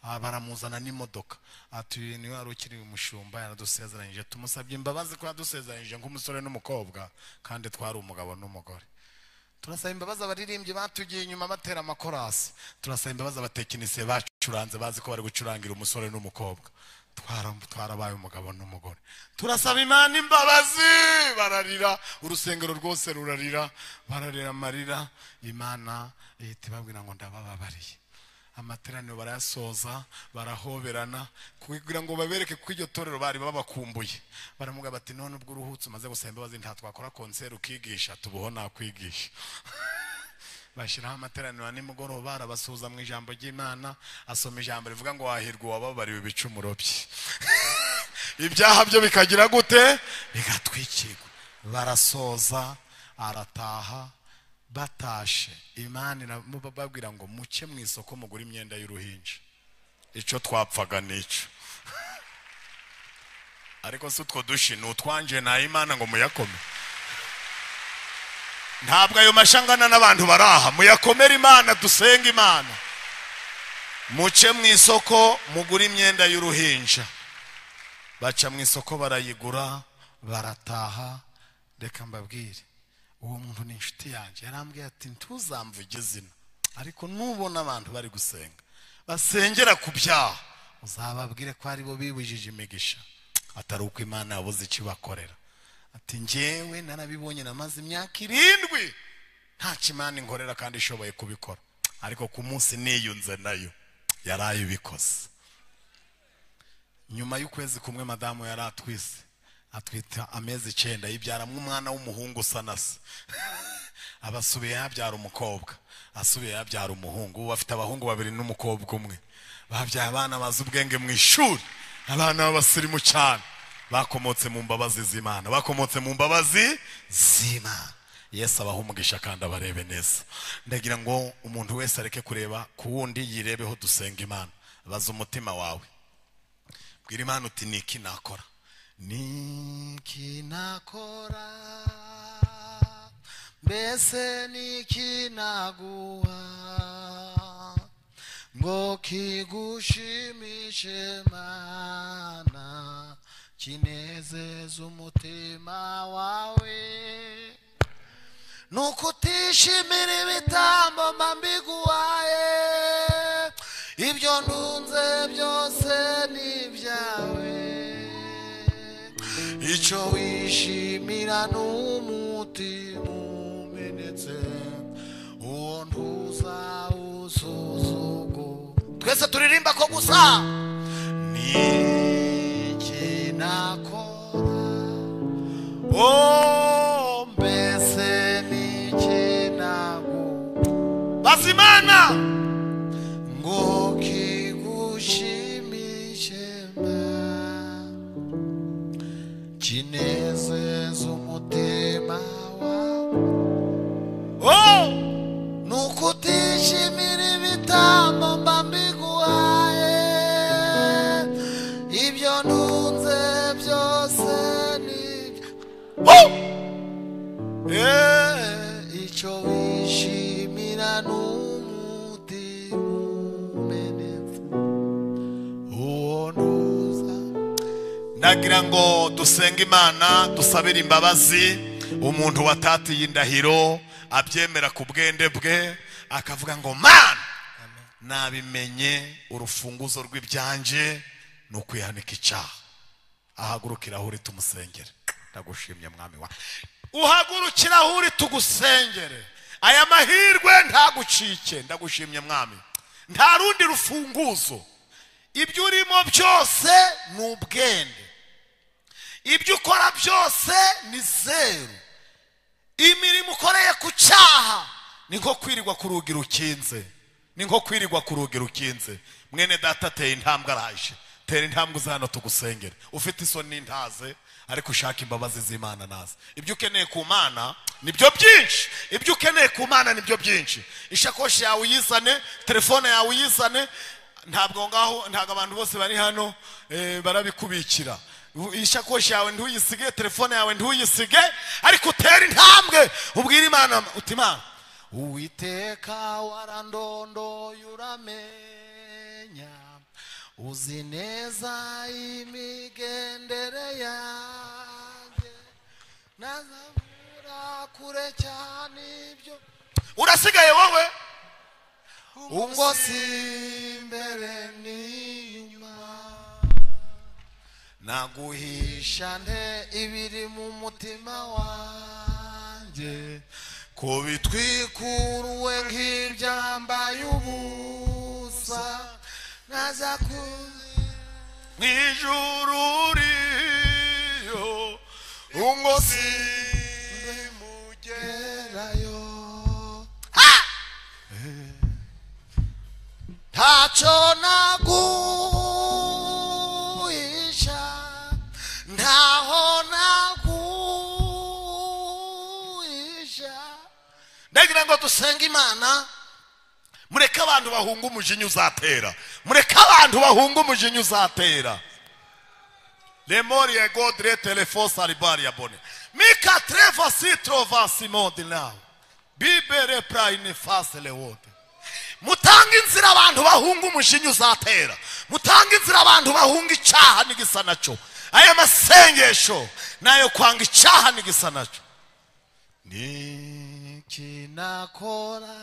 aha baramuzana n'imodoka ati niwe wari ukiri umushumba yaradusezeranyije tumusabye imbabazi ko yadusezeranyije nk'umusore n'umukobwa kandi twari umugabo n'umugore turasaba imbabazi abaririmbyi batugiye inyuma batera amakorasi turasaba imbabazi abatekinisiye bacuranze bazi ko bari gucurangira umusore n'umukobwa Twara- twarabaye umugabo n'umugore turasaba imana imbabazi bararira urusengero rwose rurarira bararira amarira imana ihita ibabwira ngo ndabababariye amateraniro barayasoza barahoberana kugira ngo babereke ko iryo torero bari babakumbuye baramubwira bati none ubwo uruhutse umaze gusaba imbabazi nta twakora konseri ukigisha tubaho nakwigisha bashyiraho amateraniro ya nimugoroba arabasuhuza mu ijambo ry'imana asoma ijambo rivuga ngo wahirwa uwababariwe ibicumuro bye ibyaha byo bikagira gute bigatwikirwa barasoza arataha batashe imana irababwira ngo muke mu isoko mugura imyenda y'uruhinja icyo twapfaga n'icyo ariko si utwo dushi ni utwanjye nta imana ngo muyakome ntabwo ayo mashangana n'abantu baraha muyakomere imana dusenga imana muce mu isoko mugure imyenda y'uruhinja baca mu isoko barayigura barataha reka mbabwire uwo muntu ni inshuti yanjye yarambwiye ati ntuzamvuge izina ariko nubona abantu bari gusenga basengera ku byaha uzababwire ko aribo bibujije imigisha atari uko imana yabuze icyo ibakorera ati njyewe narabibonye namaze imyaka irindwi nta kimana inkorera kandi ishoboye kubikora ariko ku munsi niyunze nayo yaraye ibikoze nyuma y'ukwezi kumwe madamu yari atwise atwita amezi icyenda yibyaramo umwana w'umuhungu usa na se aba asubiye yabyara umukobwa asubiye yabyara umuhungu ubu bafite abahungu babiri n'umukobwa umwe babyaye abana bazi ubwenge mu ishuri abana b'abasirimu cyane bakomotse mu mbabazi z'imana bakomotse mu mbabazi z'imana yesu abaha umugisha kandi abarebe neza ndagira ngo umuntu wese areke kureba ku wundi yirebeho dusenga imana baza umutima wawe bwira imana uti ni iki nakora ni iki nakora mbese ni iki naguha ngo kigushimishe mana kinezeze umutima wawe ni ukutishimira ibitambo mba mbiguhaye ibyo ntunze byose ni ibyawe icyo wishimira ni umutima umenetse uwo ntuza usuzugu twese turirimba ko gusa ni iki nakora oh mbese ni iki naguha bazimana ngo kigushimishe mana kinezeza umutima wawe oh! ni ukutishimira ibitambo mba mbiguhaye ibyo ntunze byose ni oh! eh, icyo wishimira ni umutima umenetse uwo ntuza ndagira ngo dusenge imana dusabire imbabazi umuntu watatiye indahiro abyemera ku bwende bwe akavuga ngo mana nabimenye urufunguzo rw'ibyanje ni ukwihanika icyaha ahaguruka irahuri tumusengere ndagushimye mwami wa uhaguruka irahuri tugusengere aya mahirwe ntagucike ndagushimye mwami nta rundi rufunguzo ibyo urimo byose ni ubwenge ibyo ukora byose ni zeru imirimo ukoreye ku cyaha ni nko kwirirwa ku rugi rukinze ni nko kwirirwa ku rugi rukinze mwene data tera intambwe araje tera intambwe uza hano tugusengere ufite isoni n'intaze ariko ushaka imbabazi z'imana naze ibyo ukeneye ku mana nibyo byinshi ibyo ukeneye ku mana nibyo byinshi ishakoshi yawe uyizane telefone yawe uyizane ntabwo ngaho ntabwo abantu bose bari hano eh, barabikubikira U- ishakoshi yawe ntuyisige telefone yawe ntuyisige ariko utere intambwe ubwire imana uti imana uwiteka warandondoye uramenya uzi neza imigendere yanjye nazabura kure cyane ibyo urasigaye wowe ubwo si imbere n'inyuma naguhisha nte ibiri mu mutima wanjye ko bitwikuruwe nk'ibyambaye ubusa naza kuzira mu ijuru uriyo ubwo si imbere mugerayo ntacyo naguhisha ntaho naguhisha ndagira ngo dusenge imana mureke abantu bahunga umujinya uzatera mureke abantu bahunga umujinya uzatera lemori ya godre telefosa ribari ya bone mika treva sitrova simodi nawe bibere prayine fase lewote mutange inzira abantu bahunga umushinyi uzatera mutange inzira abantu bahunga icyaha n'igisa nacyo aya masengesho nayo kwanga icyaha n'igisa nacyo ni iki nakora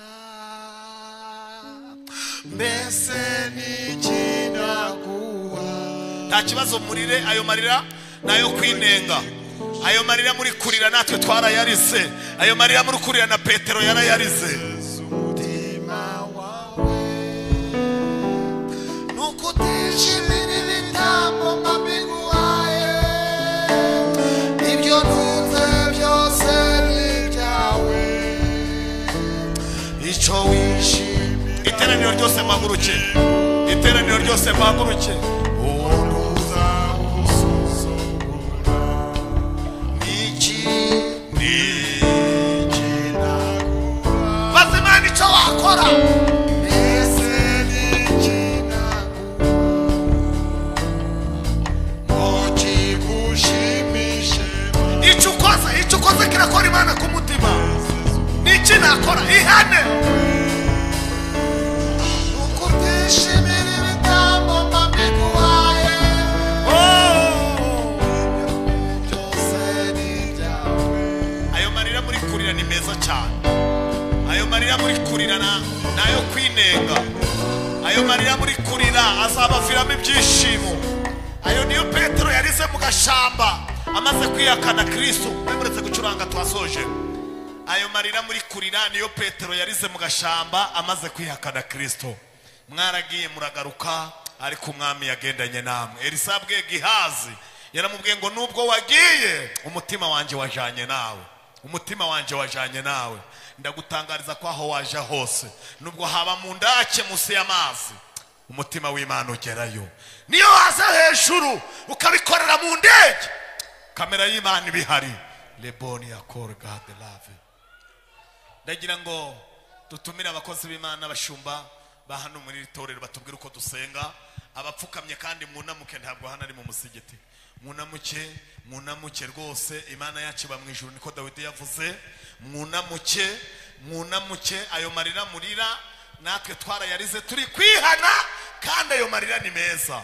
mbese ni iki naguha nta kibazo murire ayo marira ni ayo kwinenga ayo marira muri kurira natwe twarayarize ayo marira muri kurira na petero yarayarize umutima wawe nukutishimira ibitambo mbabiguhaye umucyo wishimye iteraniro ryose muhaguruke iteraniro ryose muhaguruke uwo ntuzawusuzugura niki niki nagura baza imana icyo wakora mbese niki nagura ngo kigushimishe icyo ukoze icyo ukoze kirakora imana ku mutima ni iki nakora ihane nuko utishimira ibitambo mba mbiguhaye byose ni ibyawe ayo marira muri kurira ni meza cyane ayo marira muri kurira na- ni ayo kwinenga ayo marira muri kurira azabaviramo ibyishimo ayo niyo petero yarize mu gashamba amaze kwiyakana kirisitu mwemuretse gucuranga twasoje ayo marira muri kurira niyo petero yarize mu gashamba amaze kwihakana kirisito mwaragiye muragaruka ariko umwami yagendanye namwe elisa yabwiye gihazi yaramubwiye ngo nubwo wagiye umutima wanjye wajanye nawe umutima wanjye wajanye nawe ndagutangariza ko aho waje hose nubwo haba mu ndake munsi y'amazi umutima w'imana ugerayo niyo waza hejuru ukabikorera mu ndege kamera y'imana iba ihari leboni yakore gade lave ndagira ngo dutumire abakozi b'imana abashumba ba hano muri iri torero batubwire uko dusenga abapfukamye kandi munamuke ntabwo hano ari mu musigiti munamuke munamuke rwose imana yacu iba mu ijuru niko dawidi yavuze munamuke munamuke ayo marira murira natwe twarayarize turi kwihana kandi ayo marira ni meza